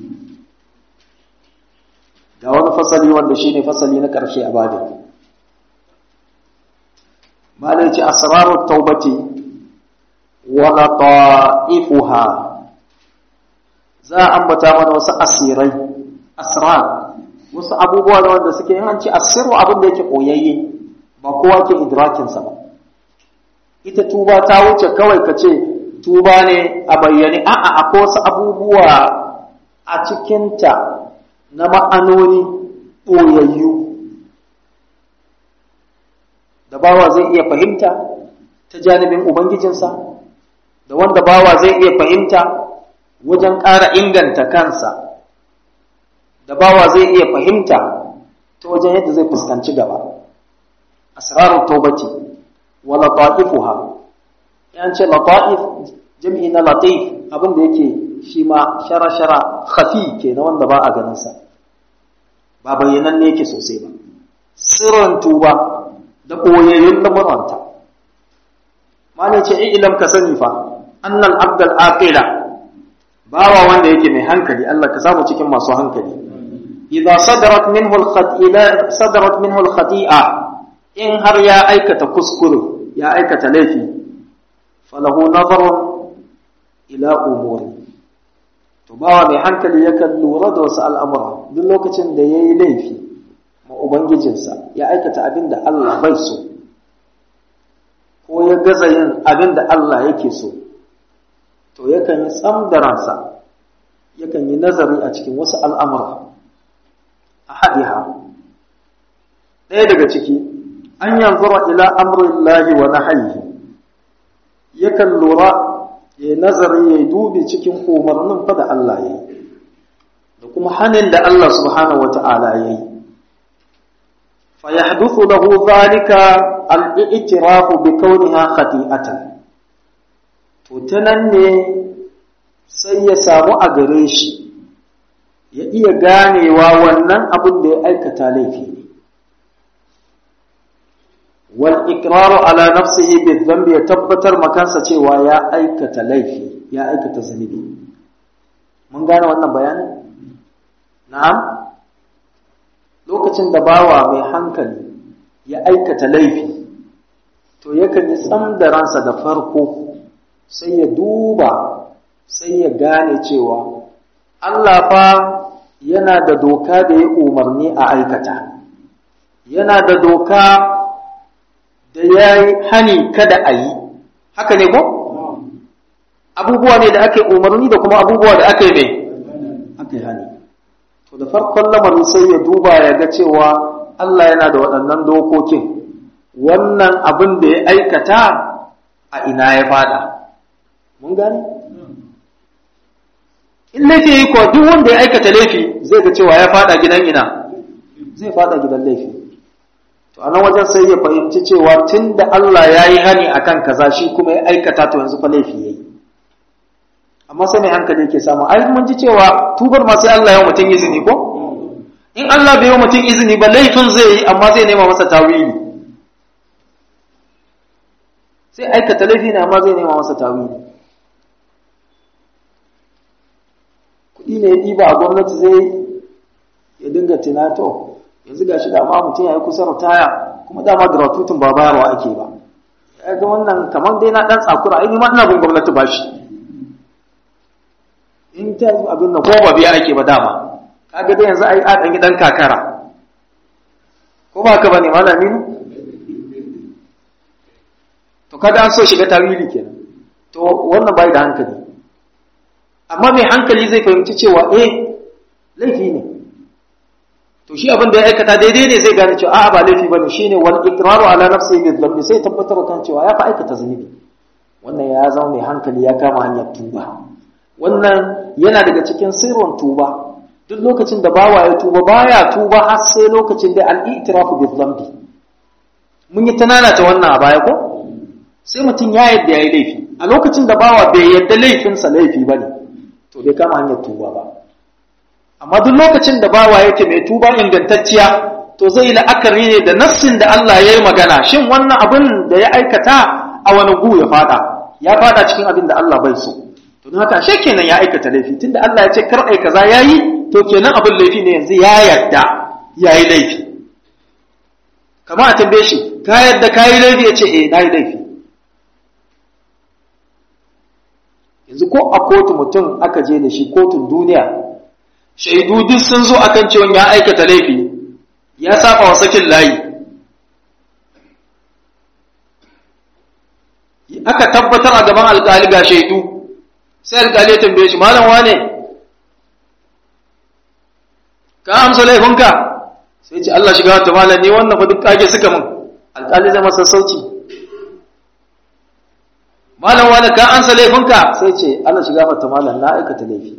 ga wani fasali wanda shine fasali na ƙarshe a babin malai ce asrarut taubati wa lata'ifuha za a ambata mana wasu asirai asrar wasu abubuwa da wanda suke yin ci asiru abin da yake koyayye ba kowa ke idrakin sa ba ita tuba ta wuce kawai ka ce tuba ne a bayyane a'a akwai wasu abubuwa a cikinta na ma'anoni ɓoyayyu da bawa zai iya fahimta ta janibin ubangijinsa da wanda bawa zai iya fahimta wajen ƙara inganta kansa da bawa zai iya fahimta ta wajen yadda zai fuskanci gaba asrarul tawbati wa lata'ifuha yan ce lata'if jami'i na latif abin da yake shi ma shara-shara khafi ke na wanda ba a ganin sa ba bayyanan ne yake sosai ba sirrin tuba da ɓoyayyun lamuranta malai ce ilam ka sani fa annal abdal aqila bawa wanda yake mai hankali Allah ka samu cikin masu hankali idza sadarat minhu al-khati'a sadarat minhu al-khati'a in har ya aikata kuskure ya aikata laifi falahu nazarun ila umuri to bawa mai hankali yakan lura da wasu al'amura duk lokacin da yayi laifi ma ubangijinsa ya aikata abin da Allah bai so ko ya gaza yin abin da Allah yake so to yakan yi tsam da ransa yakan yi nazari a cikin wasu al'amura a haɗiha ɗaya daga ciki an yanzura ila amrillahi wa nahyihi yakan lura ya nazari ya dubi cikin umarnin fa da Allah ya yi da kuma hanin da Allah subhanahu wa ta'ala ya yi fa yahduthu lahu dhalika al-i'tirafu bi kauniha khati'atan to ta nan ne sai ya samu a gare shi ya iya ganewa wannan abin da ya aikata laifi ne wal iqraru ala nafsihi bi dhanbi ya tabbatar makansa cewa ya aikata laifi ya aikata zunubi mun gane wannan bayanin na'am lokacin da bawa mai hankali ya aikata laifi to yakan yi tsam da ransa da farko sai ya duba sai ya gane cewa Allah fa yana da doka da ya umarni a aikata yana da doka da ya yi hani kada a yi haka ne ko abubuwa ne da ake umarni da kuma abubuwa da aka yi mai aka yi hani to da farkon lamarin sai ya duba ya ga cewa Allah yana da waɗannan dokokin wannan abin da ya aikata a ina ya fada mun gane in laifi yi kuwa duk wanda ya aikata laifi zai ga cewa ya fada gidan ina zai fada gidan laifi to a nan wajen sai ya fahimci cewa tun da Allah ya yi hani a kan kaza shi kuma ya aikata to yanzu fa laifi ya yi amma sai mai hankali yake samu ai mun ji cewa tubar ma sai Allah ya mutum izini ko in Allah bai yi mutum izini ba laifin zai yi amma zai nema masa tawili sai aikata laifi ne amma zai nema masa tawili kuɗi ne ya ɗiba a gwamnati zai ya dinga tunato yanzu ga shi da ma mutum ya yi kusa ritaya kuma dama gratuitin ba bayarwa ake ba ya ga wannan kamar dai na ɗan tsakura ai ma ina bin gwamnati ba shi in ta abin nan ko ba biya ake ba dama kaga dai yanzu ai a ɗan ɗan kakara ko ba ka bane malami ne to kada an so shiga tarihi kenan to wannan bai da hankali amma mai hankali zai fahimci cewa eh laifi ne to shi abin da ya aikata daidai ne zai gane cewa a'a ba laifi bane shine wal iqraru ala nafsihi bil dhanbi sai tabbatar kan cewa ya fa aikata zunubi wannan ya zama mai hankali ya kama hanyar tuba wannan yana daga cikin sirrin tuba duk lokacin da bawa ya tuba baya tuba har sai lokacin da al-i'tirafu bil dhanbi mun yi tanana ta wannan a baya ko sai mutum ya yadda yayi laifi a lokacin da bawa bai yadda laifinsa laifi bane to bai kama hanyar tuba ba amma duk lokacin da bawa yake mai tuba ingantacciya to zai la'akari ne da nassin da Allah ya yi magana shin wannan abin da ya aikata a wani gu ya fada ya fada cikin abin da Allah bai so to don haka ashe kenan ya aikata laifi tunda Allah ya ce kar ai kaza yayi to kenan abin laifi ne yanzu ya yarda yayi laifi kamar a tambaye shi ka yarda kayi laifi ya ce eh nayi laifi yanzu ko a kotu mutum aka je da shi kotun duniya shaidu duk sun zo akan cewa ya aikata laifi ya saba wa sakin layi aka tabbatar a gaban alkali ga shaidu sai alkali ya tambaye shi malam wane ka amsa laifinka sai ce Allah shiga wata malam ne wannan fa duk kage suka min alkali zai masa sauci malam wane ka amsa laifinka sai ce Allah shiga wata malam na aikata laifi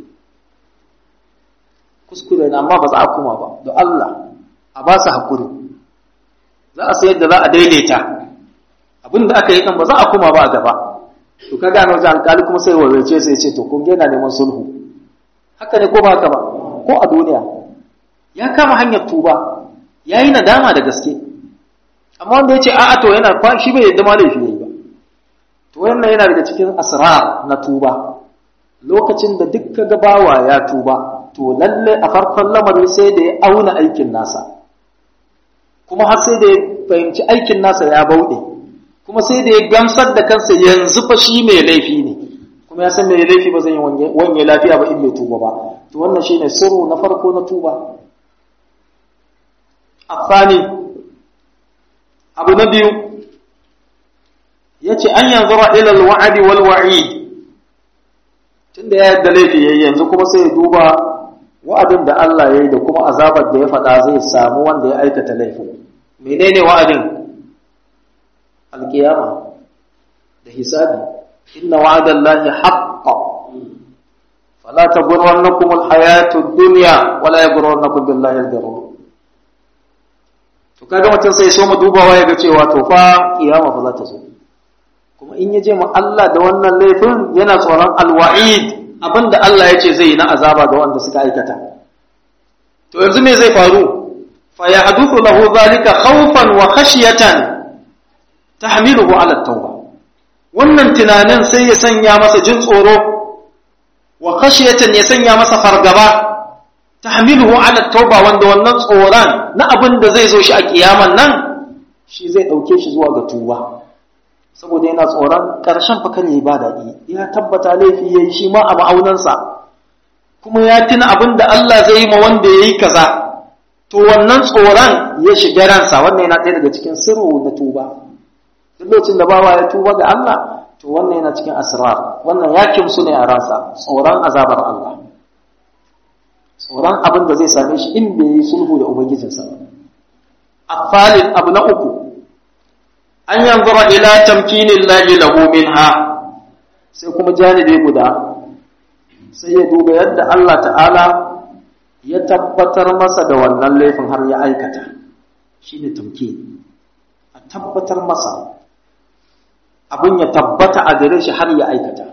kuskure na amma ba za a kuma ba don Allah a ba su haƙuri za a sayar da za a daidaita abin da aka yi kan ba za a kuma ba a gaba to ka gano wajen alƙali kuma sai warwace sai ce to kun yana neman sulhu haka ne ko ba haka ba ko a duniya ya kama hanyar tuba ya yi nadama da gaske amma wanda ya ce a'a to yana shi bai yadda ma laifi ne ba to wannan yana daga cikin asrar na tuba lokacin da duk ka bawa ya tuba to lalle a farkon lamari sai da ya auna aikin nasa kuma har sai da ya fahimci aikin nasa ya bauɗe kuma sai da ya gamsar da kansa yanzu fa shi mai laifi ne kuma ya san mai laifi ba zai yi wanye lafiya ba in bai tuba ba to wannan shine sirru na farko na tuba afani abu na biyu yace an yanzura ila alwa'di wal wa'id tunda ya yadda laifi yayi yanzu kuma sai ya duba wa'adin da Allah ya yi da kuma azabar da ya faɗa zai samu wanda ya aikata laifin menene wa'adin alkiyama da hisabi inna wa'adan lahi haqqa fala taghurrannakum alhayatu ad-dunya wala yaghurrannakum billahi al-ghurur to kaga mutum sai so mu dubawa ya ga cewa to fa kiyama fa za ta zo kuma in ya je mu Allah da wannan laifin yana tsoron alwa'id abinda Allah ya ce zai yi na azaba ga wanda suka aikata to yanzu me zai faru fa yahduthu lahu zalika khawfan wa khashyatan tahmiluhu ala tauba wannan tunanin sai ya sanya masa jin tsoro wa khashyatan ya sanya masa fargaba tahmiluhu ala tauba wanda wannan tsoron na abin da zai zo shi a kiyaman nan shi zai dauke shi zuwa ga tuba saboda yana tsoron ƙarshen fa kare ba daɗi ya tabbata laifi yayi shi ma a ma'aunansa kuma ya tuna abin da Allah zai yi ma wanda yayi kaza to wannan tsoron ya shiga ransa wannan yana ɗaya daga cikin sirru na tuba duk lokacin da bawa ya tuba ga Allah to to wannan yana cikin asrar wannan ya kimsu ne a ransa tsoron azabar Allah tsoron abin da zai same shi in bai yi sulhu da ubangijinsa ba afalin abu na uku an yanzura ila tamkinin lahi lahu minha sai kuma janibi guda sai ya duba yadda Allah ta'ala ya tabbatar masa da wannan laifin har ya aikata shine tamkin a tabbatar masa abin ya tabbata a gare shi har ya aikata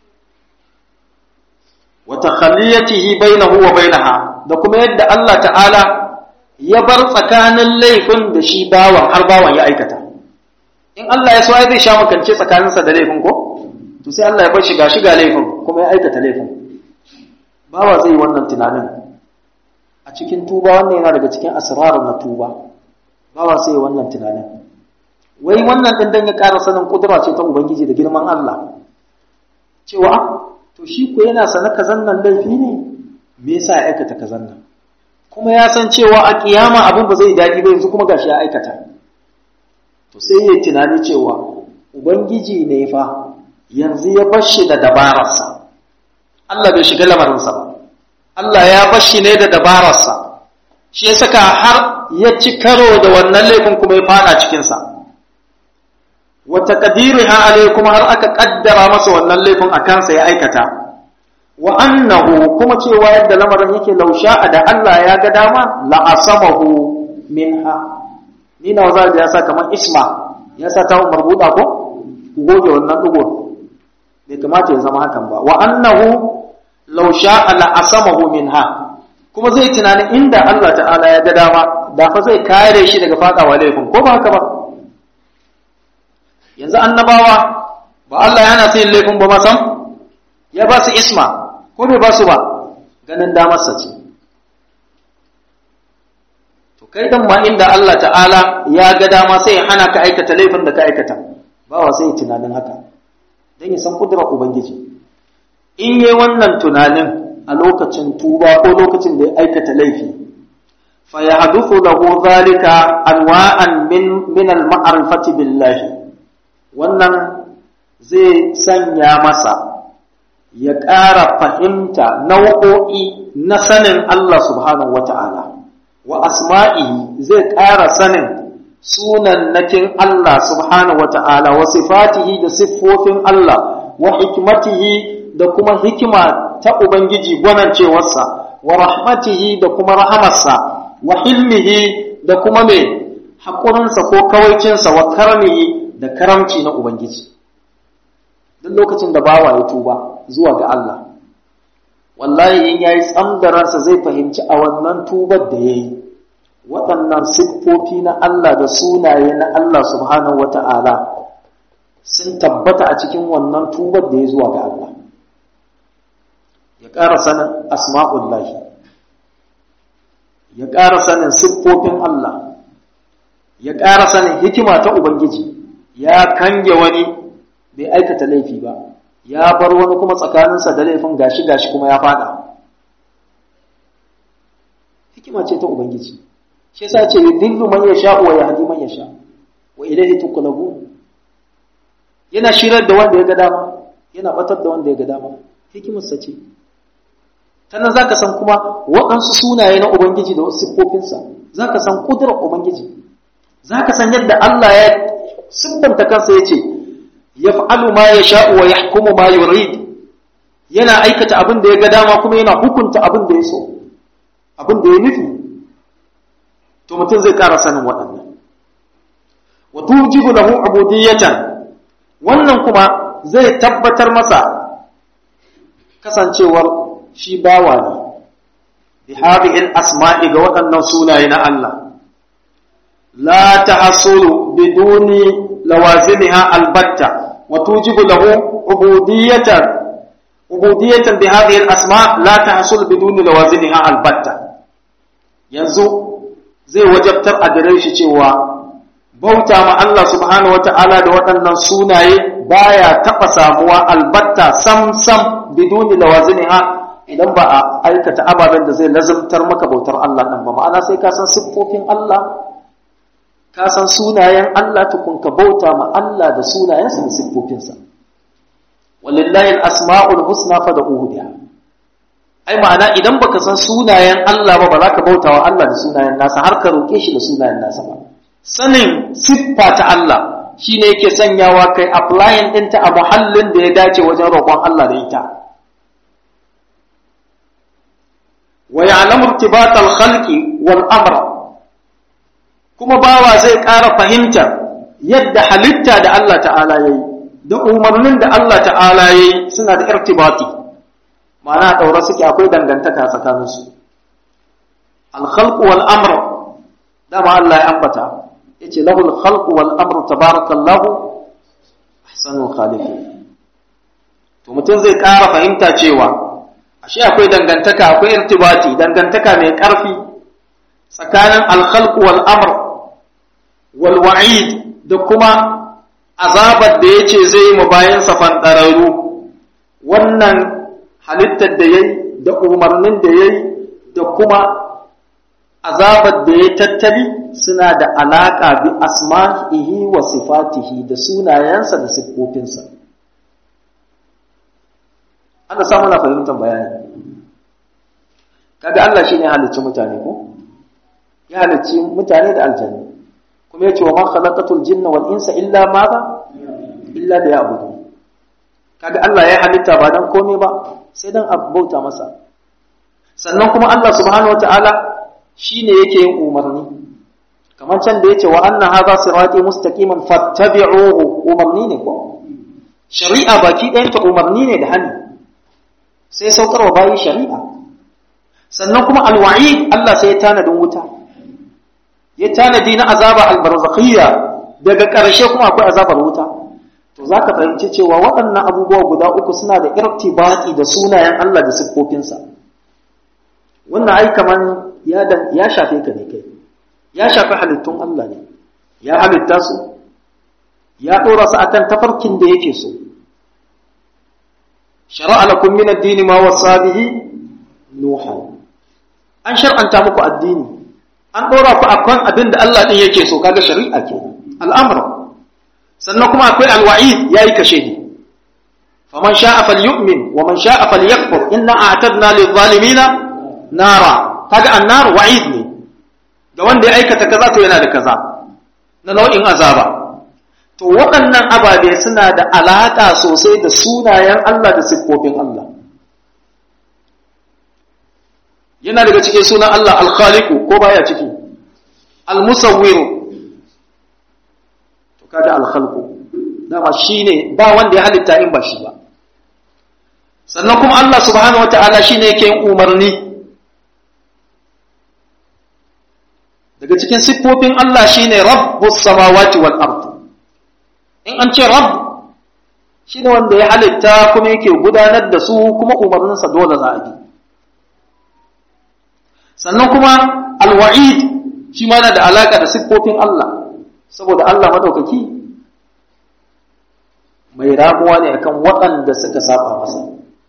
wa takhalliyatihi bainahu wa bainaha da kuma yadda Allah ta'ala ya bar tsakanin laifin da shi bawan har bawan ya aikata in Allah ya so ai zai sha makance tsakaninsa da laifin ko to sai Allah ya bar shiga shiga laifin kuma ya aikata laifin bawa zai yi wannan tunanin a cikin tuba wannan yana daga cikin asrarar na tuba bawa sai yi wannan tunanin wai wannan din dan ya ƙara sanin kudura ce ta ubangiji da girman Allah cewa to shi ko yana sana kazan nan laifi ne me yasa ya aikata kazan nan kuma ya san cewa a kiyama abin ba zai daɗi ba yanzu kuma gashi ya aikata to sai ya tunani cewa ubangiji ne fa yanzu ya bar shi da dabararsa Allah bai shiga lamarinsa ba Allah ya bar shi ne da dabararsa shi ya saka har ya ci karo da wannan laifin kuma ya fada cikinsa wa taqdiriha alai kuma har aka kaddara masa wannan laifin a kansa ya aikata wa annahu kuma cewa yadda lamarin yake lausha da Allah ya ga dama la asamahu minha ni na za ya sa kamar isma ya sa ta marbuda ko goge wannan dugo bai kamata ya zama hakan ba wa annahu law sha'a la asamahu minha kuma zai tunanin inda Allah ta'ala ya ga dama da fa zai kare shi daga fadawa laifin ko ba haka ba yanzu annabawa ba Allah yana sai laifin ba masam ya ba su isma ko bai ba su ba ganin damarsa ce to kai dan ma inda Allah ta'ala ya ga dama sai ya hana ka aikata laifin da ka aikata bawa sai ya tunanin haka dan ya san kudurar ubangiji in yi wannan tunanin a lokacin tuba ko lokacin da ya aikata laifi fa yahduthu lahu dhalika anwa'an min min al-ma'rifati billahi wannan zai sanya masa ya ƙara fahimta nau'o'i na sanin Allah subhanahu wa ta'ala, wa asma'ihi zai ƙara sanin sunan nakin Allah subhanahu wa ta'ala, wa sifatihi da siffofin Allah, wa hikmatihi da kuma hikima ta Ubangiji gwanancewarsa, wa rahmatihi da kuma rahamarsa, wa hilmihi da kuma mai haƙurinsa ko kawaicinsa, wa karmihi da karamci na Ubangiji. Duk lokacin da bawa ya tuba, zuwa ga Allah wallahi in yayi tsamdararsa zai fahimci a wannan tubar da yayi waɗannan siffofi na Allah da sunaye na Allah subhanahu wata'ala sun tabbata a cikin wannan tubar da ya zuwa ga Allah ya ƙara sanin asma'ullahi ya ƙara sanin siffofin Allah ya ƙara sanin hikima ta Ubangiji ya kange wani bai aikata laifi ba ya bar wani kuma tsakaninsa da laifin gashi gashi kuma ya fada hikima ce ta ubangiji shi yasa ce yudillu man yasha wa yahdi man yasha wa ilayhi tuqlabu yana shirar da wanda ya ga dama yana batar da wanda ya ga dama hikimar sa ce tannan zaka san kuma waɗansu sunaye na ubangiji da wasu siffofinsa zaka san kudurar ubangiji zaka san yadda Allah ya siffanta kansa yace yaf'alu ma yasha'u wa yahkumu ma yurid yana aikata abin da ya ga dama kuma yana hukunta abin da ya so abin da ya nufi to mutum zai ƙara sanin waɗannan wa tujibu lahu ubudiyatan wannan kuma zai tabbatar masa kasancewar shi bawa ne bi hadhihi asmai ga waɗannan sunaye na Allah la tahsulu biduni lawazimiha albatta وتوجب له عبودية عبودية بهذه الأسماء لا تحصل بدون لوازمها البتة yanzu zai wajabtar a gare shi cewa bauta ma Allah subhanahu wata'ala da waɗannan sunaye baya taɓa samuwa albatta sam sam biduni lawazimiha idan ba a aikata ababen da zai lazimtar maka bautar Allah ɗin ba ma'ana sai ka san siffofin Allah ka san sunayen Allah tukun ka bauta ma Allah da sunayensa da siffofinsa walillahi al-asma'ul husna fad'uhu biha ai ma'ana idan baka san sunayen Allah ba ba za ka bauta wa Allah da sunayen nasa har ka roke shi da sunayen nasa ba sanin siffa ta Allah shine yake sanyawa kai applying ɗinta a muhallin da ya dace wajen roƙon Allah da ita wa ya'lamu irtibat al-khalqi wal amra kuma bawa zai ƙara fahimta yadda halitta da Allah ta'ala yayi da umarnin da Allah ta'ala yayi suna da irtibati ma'ana daura suke akwai dangantaka tsakaninsu al-khalqu wal amr dama Allah ya ambata yace lahul khalqu wal amru tabarakallahu ahsanul khaliqin to mutum zai ƙara fahimta cewa ashe akwai dangantaka akwai irtibati dangantaka mai ƙarfi tsakanin al-khalqu wal amr wal wa'id da kuma azabar da yace zai yi mu bayan sa fandararru wannan halittar da yayi da umarnin da yayi da kuma azabar da ya tattali suna da alaƙa bi asma'ihi wa sifatihi da sunayensa da siffofinsa ana samu na fahimtar bayani kaga Allah shine halicci mutane ko ya halicci mutane da aljanna kuma yace wa ma khalaqatul jinna wal insa illa madha illa liya'budun kaga Allah ya halitta ba dan komai ba sai dan bauta masa sannan kuma Allah subhanahu wataala shi ne yake yin umarni kamar can da ya ce wa anna haza sirati mustaqiman fattabi'uhu umarni ne ko shari'a baki ɗayan ta umarni ne da hannu sai saukarwa bayi shari'a sannan kuma alwa'i Allah sai ya tanadin wuta ya tanadi na azaba albarzakhiyya daga ƙarshe kuma akwai azabar wuta to zaka fahimci cewa waɗannan abubuwa guda uku suna da irtibati da sunayen Allah da siffofinsa wannan ai kaman ya ya shafe ka ne kai ya shafi halittun Allah ne ya halitta su ya dora su akan tafarkin da yake so shar'a lakum min ad-din ma wasa bihi nuha an shar'anta muku addini an dora ku akan abin da Allah din yake so kaga shari'a ke al'amr sannan kuma akwai al-wa'id yayi kashe ni faman sha'a falyu'min wa man sha'a falyakfur inna a'tadna lidh-dhalimina nara kaga annar wa'id ne ga wanda ya aikata kaza to yana da kaza na nau'in azaba to waɗannan ababe suna da alaƙa sosai da sunayen Allah da siffofin Allah yana daga cikin sunan Allah al-khaliqu ko baya ciki al-musawwiru to kaga al-khalqu dama shine ba wanda ya halitta in ba shi ba sannan kuma Allah subhanahu wataala shine yake yin umarni daga cikin siffofin Allah shine rabbus samawati wal ard in an ce rabb shine wanda ya halitta kuma yake gudanar da su kuma umarninsa dole za a bi sannan kuma alwa'id shi ma yana da alaka da siffofin Allah saboda Allah madaukaki mai ramuwa ne akan waɗanda suka saba masa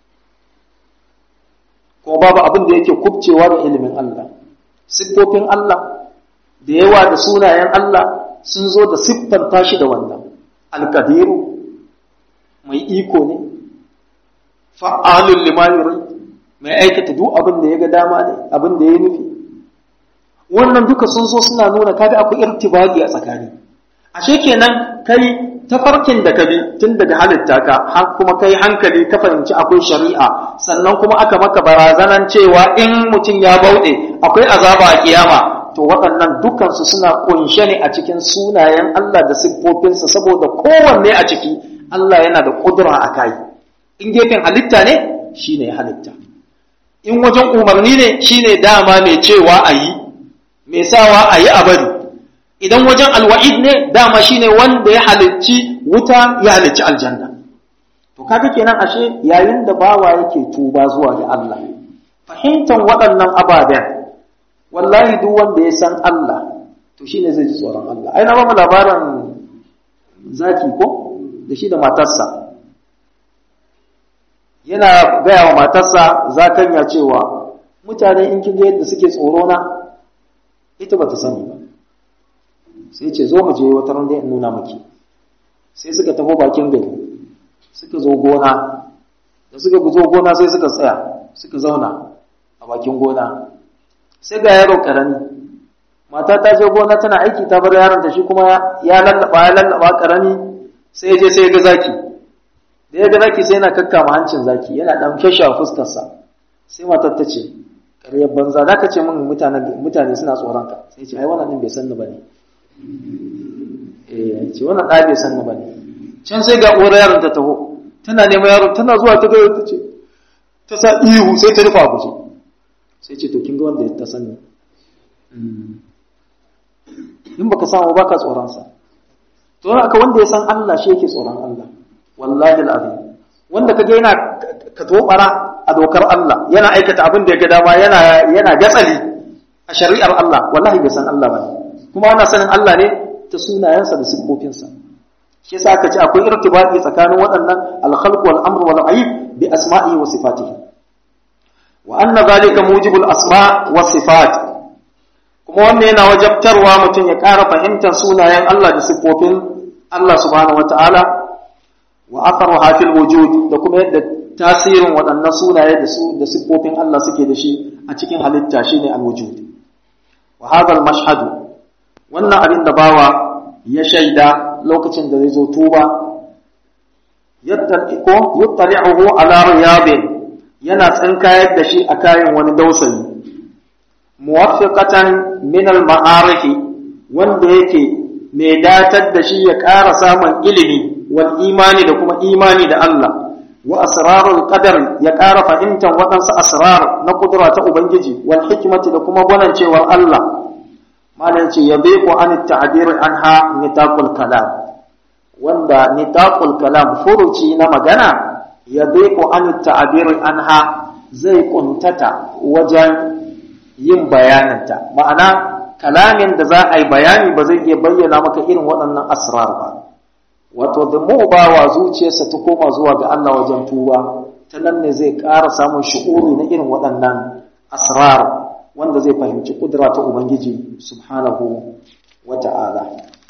ko babu abin da yake kubcewa da ilimin Allah siffofin Allah da yawa da sunayen Allah sun zo da siffanta shi da wannan alkadiru mai iko ne fa'alun limayuri mai aikata duk abin da ya ga dama ne abin da ya nufi wannan duka sun zo suna nuna kaga akwai irtibagi a tsakani ashe kenan kai tafarkin da ka bi tun daga halitta ka har kuma kai hankali ka fahimci akwai shari'a sannan kuma aka maka barazanan cewa in mutum ya bauɗe akwai azaba a kiyama to waɗannan dukansu suna ƙunshe ne a cikin sunayen Allah da siffofinsa saboda kowanne a ciki Allah yana da ƙudura a kai in gefen halitta ne shi ne halitta in wajen umarni ne shi ne dama mai cewa a yi mai sawa a yi a bari idan wajen alwa'id ne dama shi ne wanda ya halicci wuta ya halicci aljanna to kaga kenan ashe yayin da bawa yake tuba zuwa ga Allah fahimtar waɗannan ababen wallahi duk wanda ya san Allah to shine zai ji tsoron Allah ai na ba mu labarin zaki ko da shi da matarsa yana gaya wa matarsa zakanya cewa mutane in kin ga yadda suke tsoro na ita bata sani ba sai ce zo mu je wata ran in nuna miki sai suka tafi bakin gari suka zo gona da suka zo gona sai suka tsaya suka zauna a bakin gona sai ga yaro karami mata ta je gona tana aiki ta bar yaron ta shi kuma ya lallaba ya lallaba karami sai ya je sai ya ga zaki da ya ga zaki sai yana kakkama hancin zaki yana dan kashe a fuskarsa sai matar ta ce ƙaryar banza za ka ce min mutane suna tsoron ka sai ce ai wannan din bai san ni bane eh ce wannan ɗa bai san ni bane can sai ga uwar yaron ta taho tana neman yaron tana zuwa ta ga ta ce ta sa ihu sai ta rufa guje sai ce to kin ga wanda ta sani in baka samu baka tsoron sa to haka wanda ya san Allah shi yake tsoron Allah wallahi alazim wanda kage yana ka tobara a dokar Allah yana aikata abin da ya ga dama yana yana gatsali a shari'ar Allah wallahi bai san Allah bane kuma ana sanin Allah ne ta sunayensa da sifofinsa shi yasa aka ce akwai irtibati tsakanin waɗannan al-khalq wal amr wal aib bi asma'ihi wa sifatihi wa anna zalika mujibul asma' was sifat kuma wannan yana wajabtarwa mutum ya ƙara fahimtar sunayen Allah da siffofin Allah subhanahu wata'ala wa atharuha fil wujud da kuma yadda tasirin waɗannan sunaye da su da siffofin Allah suke da shi a cikin halitta shine al-wujud wa hadha al-mashhad wannan abin da bawa ya shaida lokacin da zai zo tuba yattaliqu yuttali'uhu ala riyadin yana tsinkayar da shi a kayan wani dausayi muwaffiqatan min al-ma'arif wanda yake mai datar da shi ya ƙara samun ilimi wal imani da kuma imani da Allah wa asrarul qadar ya ƙara fahimtar waɗansu asrar na kudura ta ubangiji wal hikmati da kuma gwanancewar Allah malam ce ya bai ku an ta'bir anha nitaqul kalam wanda nitaqul kalam furuci na magana ya bai ku an ta'bir anha zai kuntata wajen yin bayaninta ma'ana kalamin da za a yi bayani ba zai iya bayyana maka irin waɗannan asrar ba wato da mu ba wa zuciyarsa ta koma zuwa ga Allah wajen tuba ta nan ne zai ƙara samun shi'uri na irin waɗannan asrar wanda zai fahimci kudura ta Ubangiji subhanahu wa ta'ala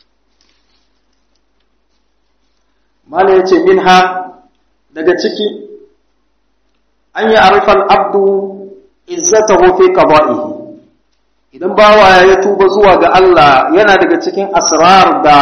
mala ya ce minha daga ciki an yi arifan abdu izzatahu fi qada'ihi idan bawa ya tuba zuwa ga Allah yana daga cikin asrar da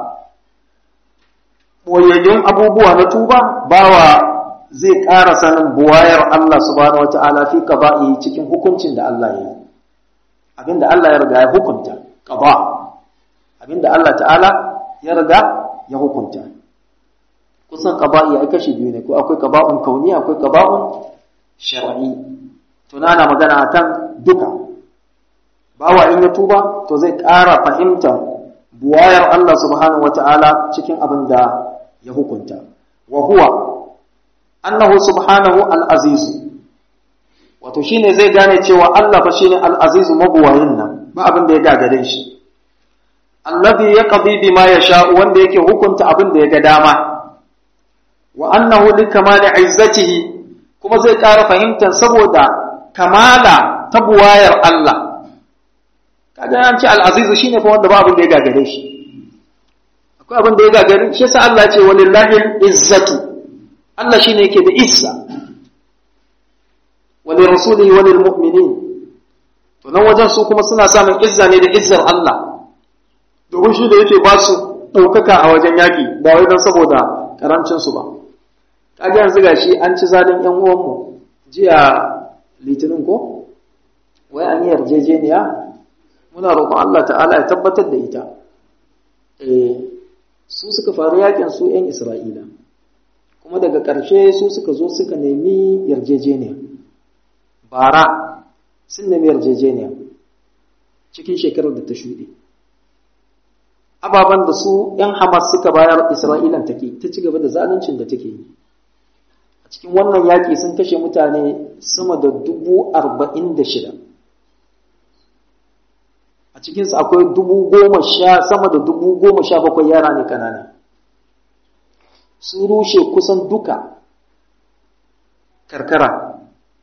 boyayyun abubuwa na tuba bawa zai ƙara sanin buwayar Allah subhanahu wata'ala fi qada'ihi cikin hukuncin da Allah ya yi abinda Allah ya riga ya hukunta qada abinda Allah ta'ala ya riga ya hukunta kusan qada'i ai kashi biyu ne ko akwai qada'un kauni akwai qada'un shar'i tunana magana akan duka bawa in ya tuba to zai ƙara fahimtar buwayar Allah subhanahu wata'ala cikin abin da ya hukunta wa huwa annahu subhanahu al-aziz wato shine zai gane cewa Allah fa shine al-aziz mabuwayin nan ba abin da ya gagare shi alladhi yaqdi bima yasha wanda yake hukunta abin da ya ga dama wa annahu likamali izzatihi kuma zai ƙara fahimtar saboda kamala ta buwayar Allah kaga an ce al-aziz shine fa wanda ba abin da ya gagare shi akwai abin da ya gagare shi yasa Allah ya ce walillahi izzatu Allah shine yake da izza wa li rasulihi wa lil mu'minin to nan wajen su kuma suna samun izza ne da izzar Allah domin shi da yake ba su ɗaukaka a wajen yaƙi ba wai don saboda karancin su ba kaga yanzu gashi an ci zalin ƴan uwanmu jiya litinin ko wai an yi yarjejeniya muna roƙon Allah ta'ala ya tabbatar da ita eh su suka faru yakin su ƴan Isra'ila kuma daga ƙarshe su suka zo suka nemi yarjejeniya bara sun nemi yarjejeniya cikin shekarar da ta shuɗe ababen da su ‘yan Hamas suka bayar Isra'ilan take ta ci gaba da zaluncin da take yi a cikin wannan yaƙi sun kashe mutane sama da dubu arba'in da shida a cikinsu akwai dubu goma sha sama da dubu goma sha bakwai yara ne kanana sun rushe kusan duka karkara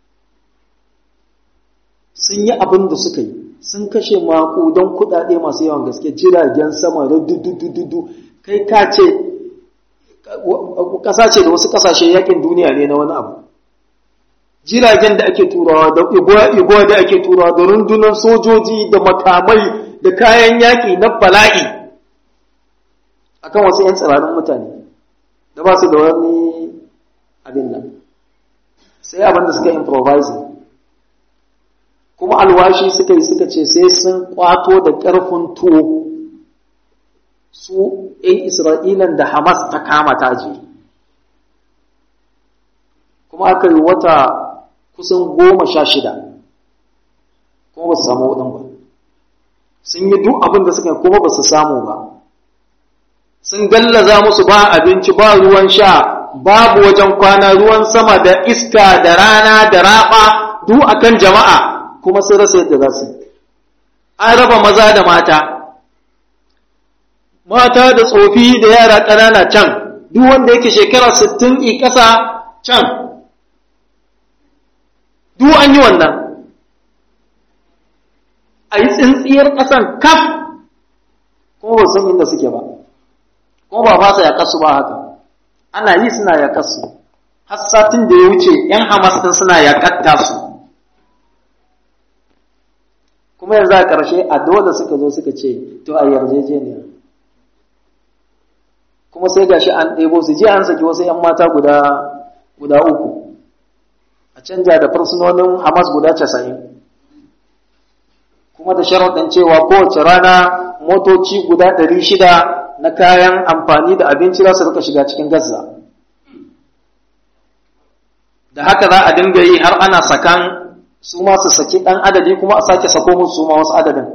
sun yi abin da suka yi sun kashe makudan kudade masu yawan gaske jiragen sama da dudu kai ka ce ƙasa ce da wasu ƙasashe yakin duniya ne na wani abu jiragen da ake turawa da igwa da ake turawa da rundunar sojoji da makamai da kayan yaƙi na bala'i akan wasu 'yan tsirarin mutane da ba su da wani abin nan sai abin da suka improvising kuma alwashi suka yi suka ce sai sun kwato da ƙarfin tuwo su ‘yan Isra'ilan da Hamas ta kama taji kuma aka yi wata kusan goma sha shida kuma ba su samu waɗin ba sun yi duk abin da suka yi kuma ba su samu ba sun gallaza musu ba abinci ba ruwan sha babu wajen kwana ruwan sama da iska da rana da raba duk akan jama'a kuma sun rasa yadda za su an raba maza da mata mata da tsofi da yara ƙanana can duk wanda yake shekara sittin i ƙasa can duk an yi wannan a yi tsintsiyar ƙasan kaf kuma ba san inda suke ba kuma ba fasa ya kasu ba haka ana yi suna ya kasu har satin da ya wuce ‘yan hamas ɗin suna ya katta su kuma yanzu a ƙarshe a dole suka zo suka ce to a yarjejeniya kuma sai gashi an ɗebo su je an saki wasu ‘yan mata guda guda uku a canja da fursunonin hamas guda casa'in kuma da sharaɗin cewa kowace rana motoci guda ɗari shida na kayan amfani da abinci za su rika shiga cikin gaza da haka za a dinga yi har ana sakan su ma su saki ɗan adadi kuma a sake sako musu su ma wasu adadin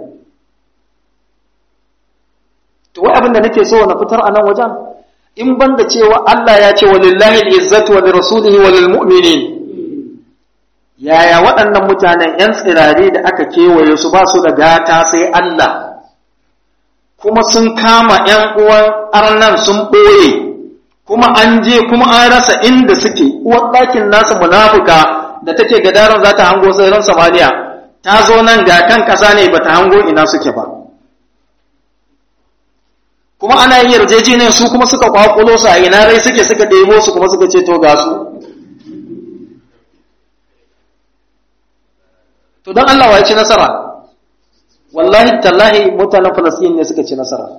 to wai abin da nake so na fitar a nan wajen in ban da cewa Allah ya ce walillahi al-izzatu wa lirasulihi wa lilmu'minin yaya waɗannan mutanen ‘yan tsirare da aka kewaye su ba su da gata sai Allah kuma sun kama ‘yan uwan arnan sun ɓoye kuma an je kuma an rasa inda suke uwar ɗakin nasu munafuka da take gadaran za ta hango tsirran samaniya ta zo nan ga kan ƙasa ne ba ta hango ina suke ba kuma ana yin yarjejeniyar su kuma suka kwakulo su a ina rai suke suka ɗebo su kuma suka ce to ga su to don Allah ya ci nasara wallahi tallahi mutanen Falasɗin ne suka ci nasara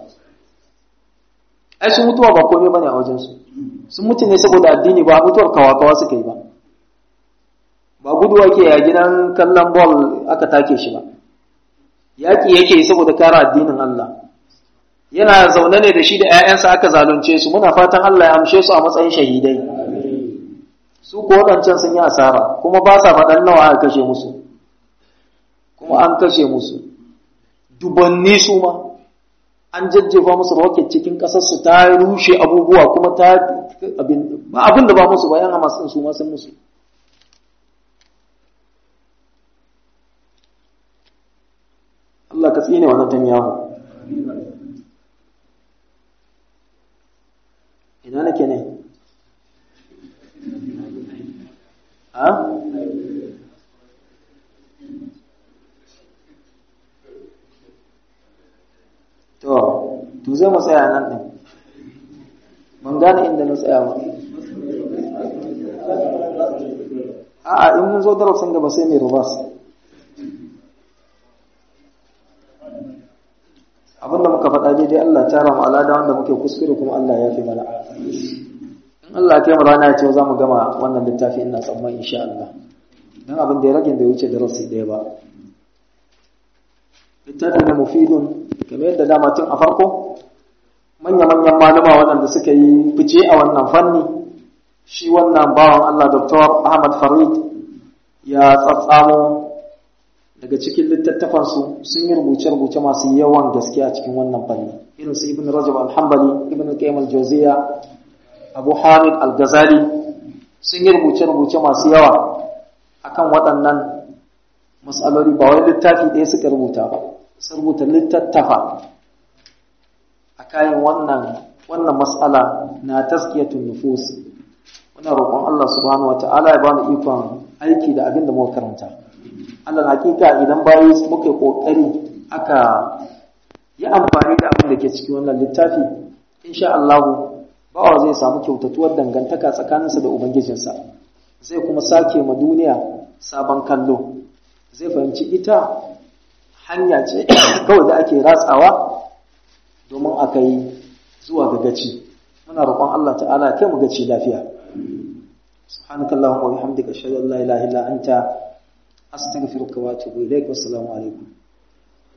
ai sun mutuwa ba komai bane a wajen su sun mutu ne saboda addini ba mutuwar kawakawa suka yi ba ba guduwa ke a gidan kallon ball aka take shi ba yaƙi yake yi saboda kare addinin Allah yana zaune ne da shi da 'ya'yansa aka zalunce su muna fatan Allah ya amshe su a matsayin shahidai su ko waɗancan sun yi asara kuma ba sa faɗan nawa aka kashe musu kuma an kashe musu dubanni su ma an jajjefa musu rocket cikin ƙasarsu ta rushe abubuwa kuma ta ba abin da ba musu bayan hamas ɗin su ma sun musu Allah ka tsine wa Netanyahu ina nake ne ha to to zai mu tsaya nan din ban gane inda na tsaya ba a'a in mun zo darasin gaba sai mai rubas abinda muka faɗa daidai Allah tara mu alada wanda muke kuskure kuma Allah ya fi mana in Allah ya kai mu rana ya ce za mu gama wannan littafi ina tsamman insha Allah dan abin da ya rage bai wuce darasi ɗaya ba littafi na mufidun kamar yadda dama tun a farko manya-manyan malama waɗanda suka yi fice a wannan fanni shi wannan bawan Allah Dr. Ahmad Farid ya tsatsamo daga cikin littattafansu sun yi rubuce-rubuce masu yawan gaskiya cikin wannan fanni irin su Ibn Rajab al-Hanbali Ibn Qayyim al-Jawziyya Abu Hamid al-Ghazali sun yi rubuce-rubuce masu yawa akan waɗannan mas'aloli ba wai littafi ɗaya suka rubuta ba sun rubuta littattafa a kayan wannan wannan mas'ala na taskiyatun nufus muna roƙon Allah subhanahu wata'ala ya ba mu ikon aiki da abin da muka karanta Allah hakika idan bayi muka kokari aka yi amfani da abin da ke cikin wannan littafi insha Allah bawa zai samu kyautatuwar dangantaka tsakaninsa da ubangijinsa zai kuma sake ma duniya sabon kallo zai fahimci ita hanya ce kawai da ake ratsawa domin a kai zuwa ga gaci muna roƙon Allah ta'ala kai mu gaci lafiya subhanakallahumma wa bihamdika ashhadu an la ilaha illa anta astaghfiruka wa atubu ilaik wassalamu alaikum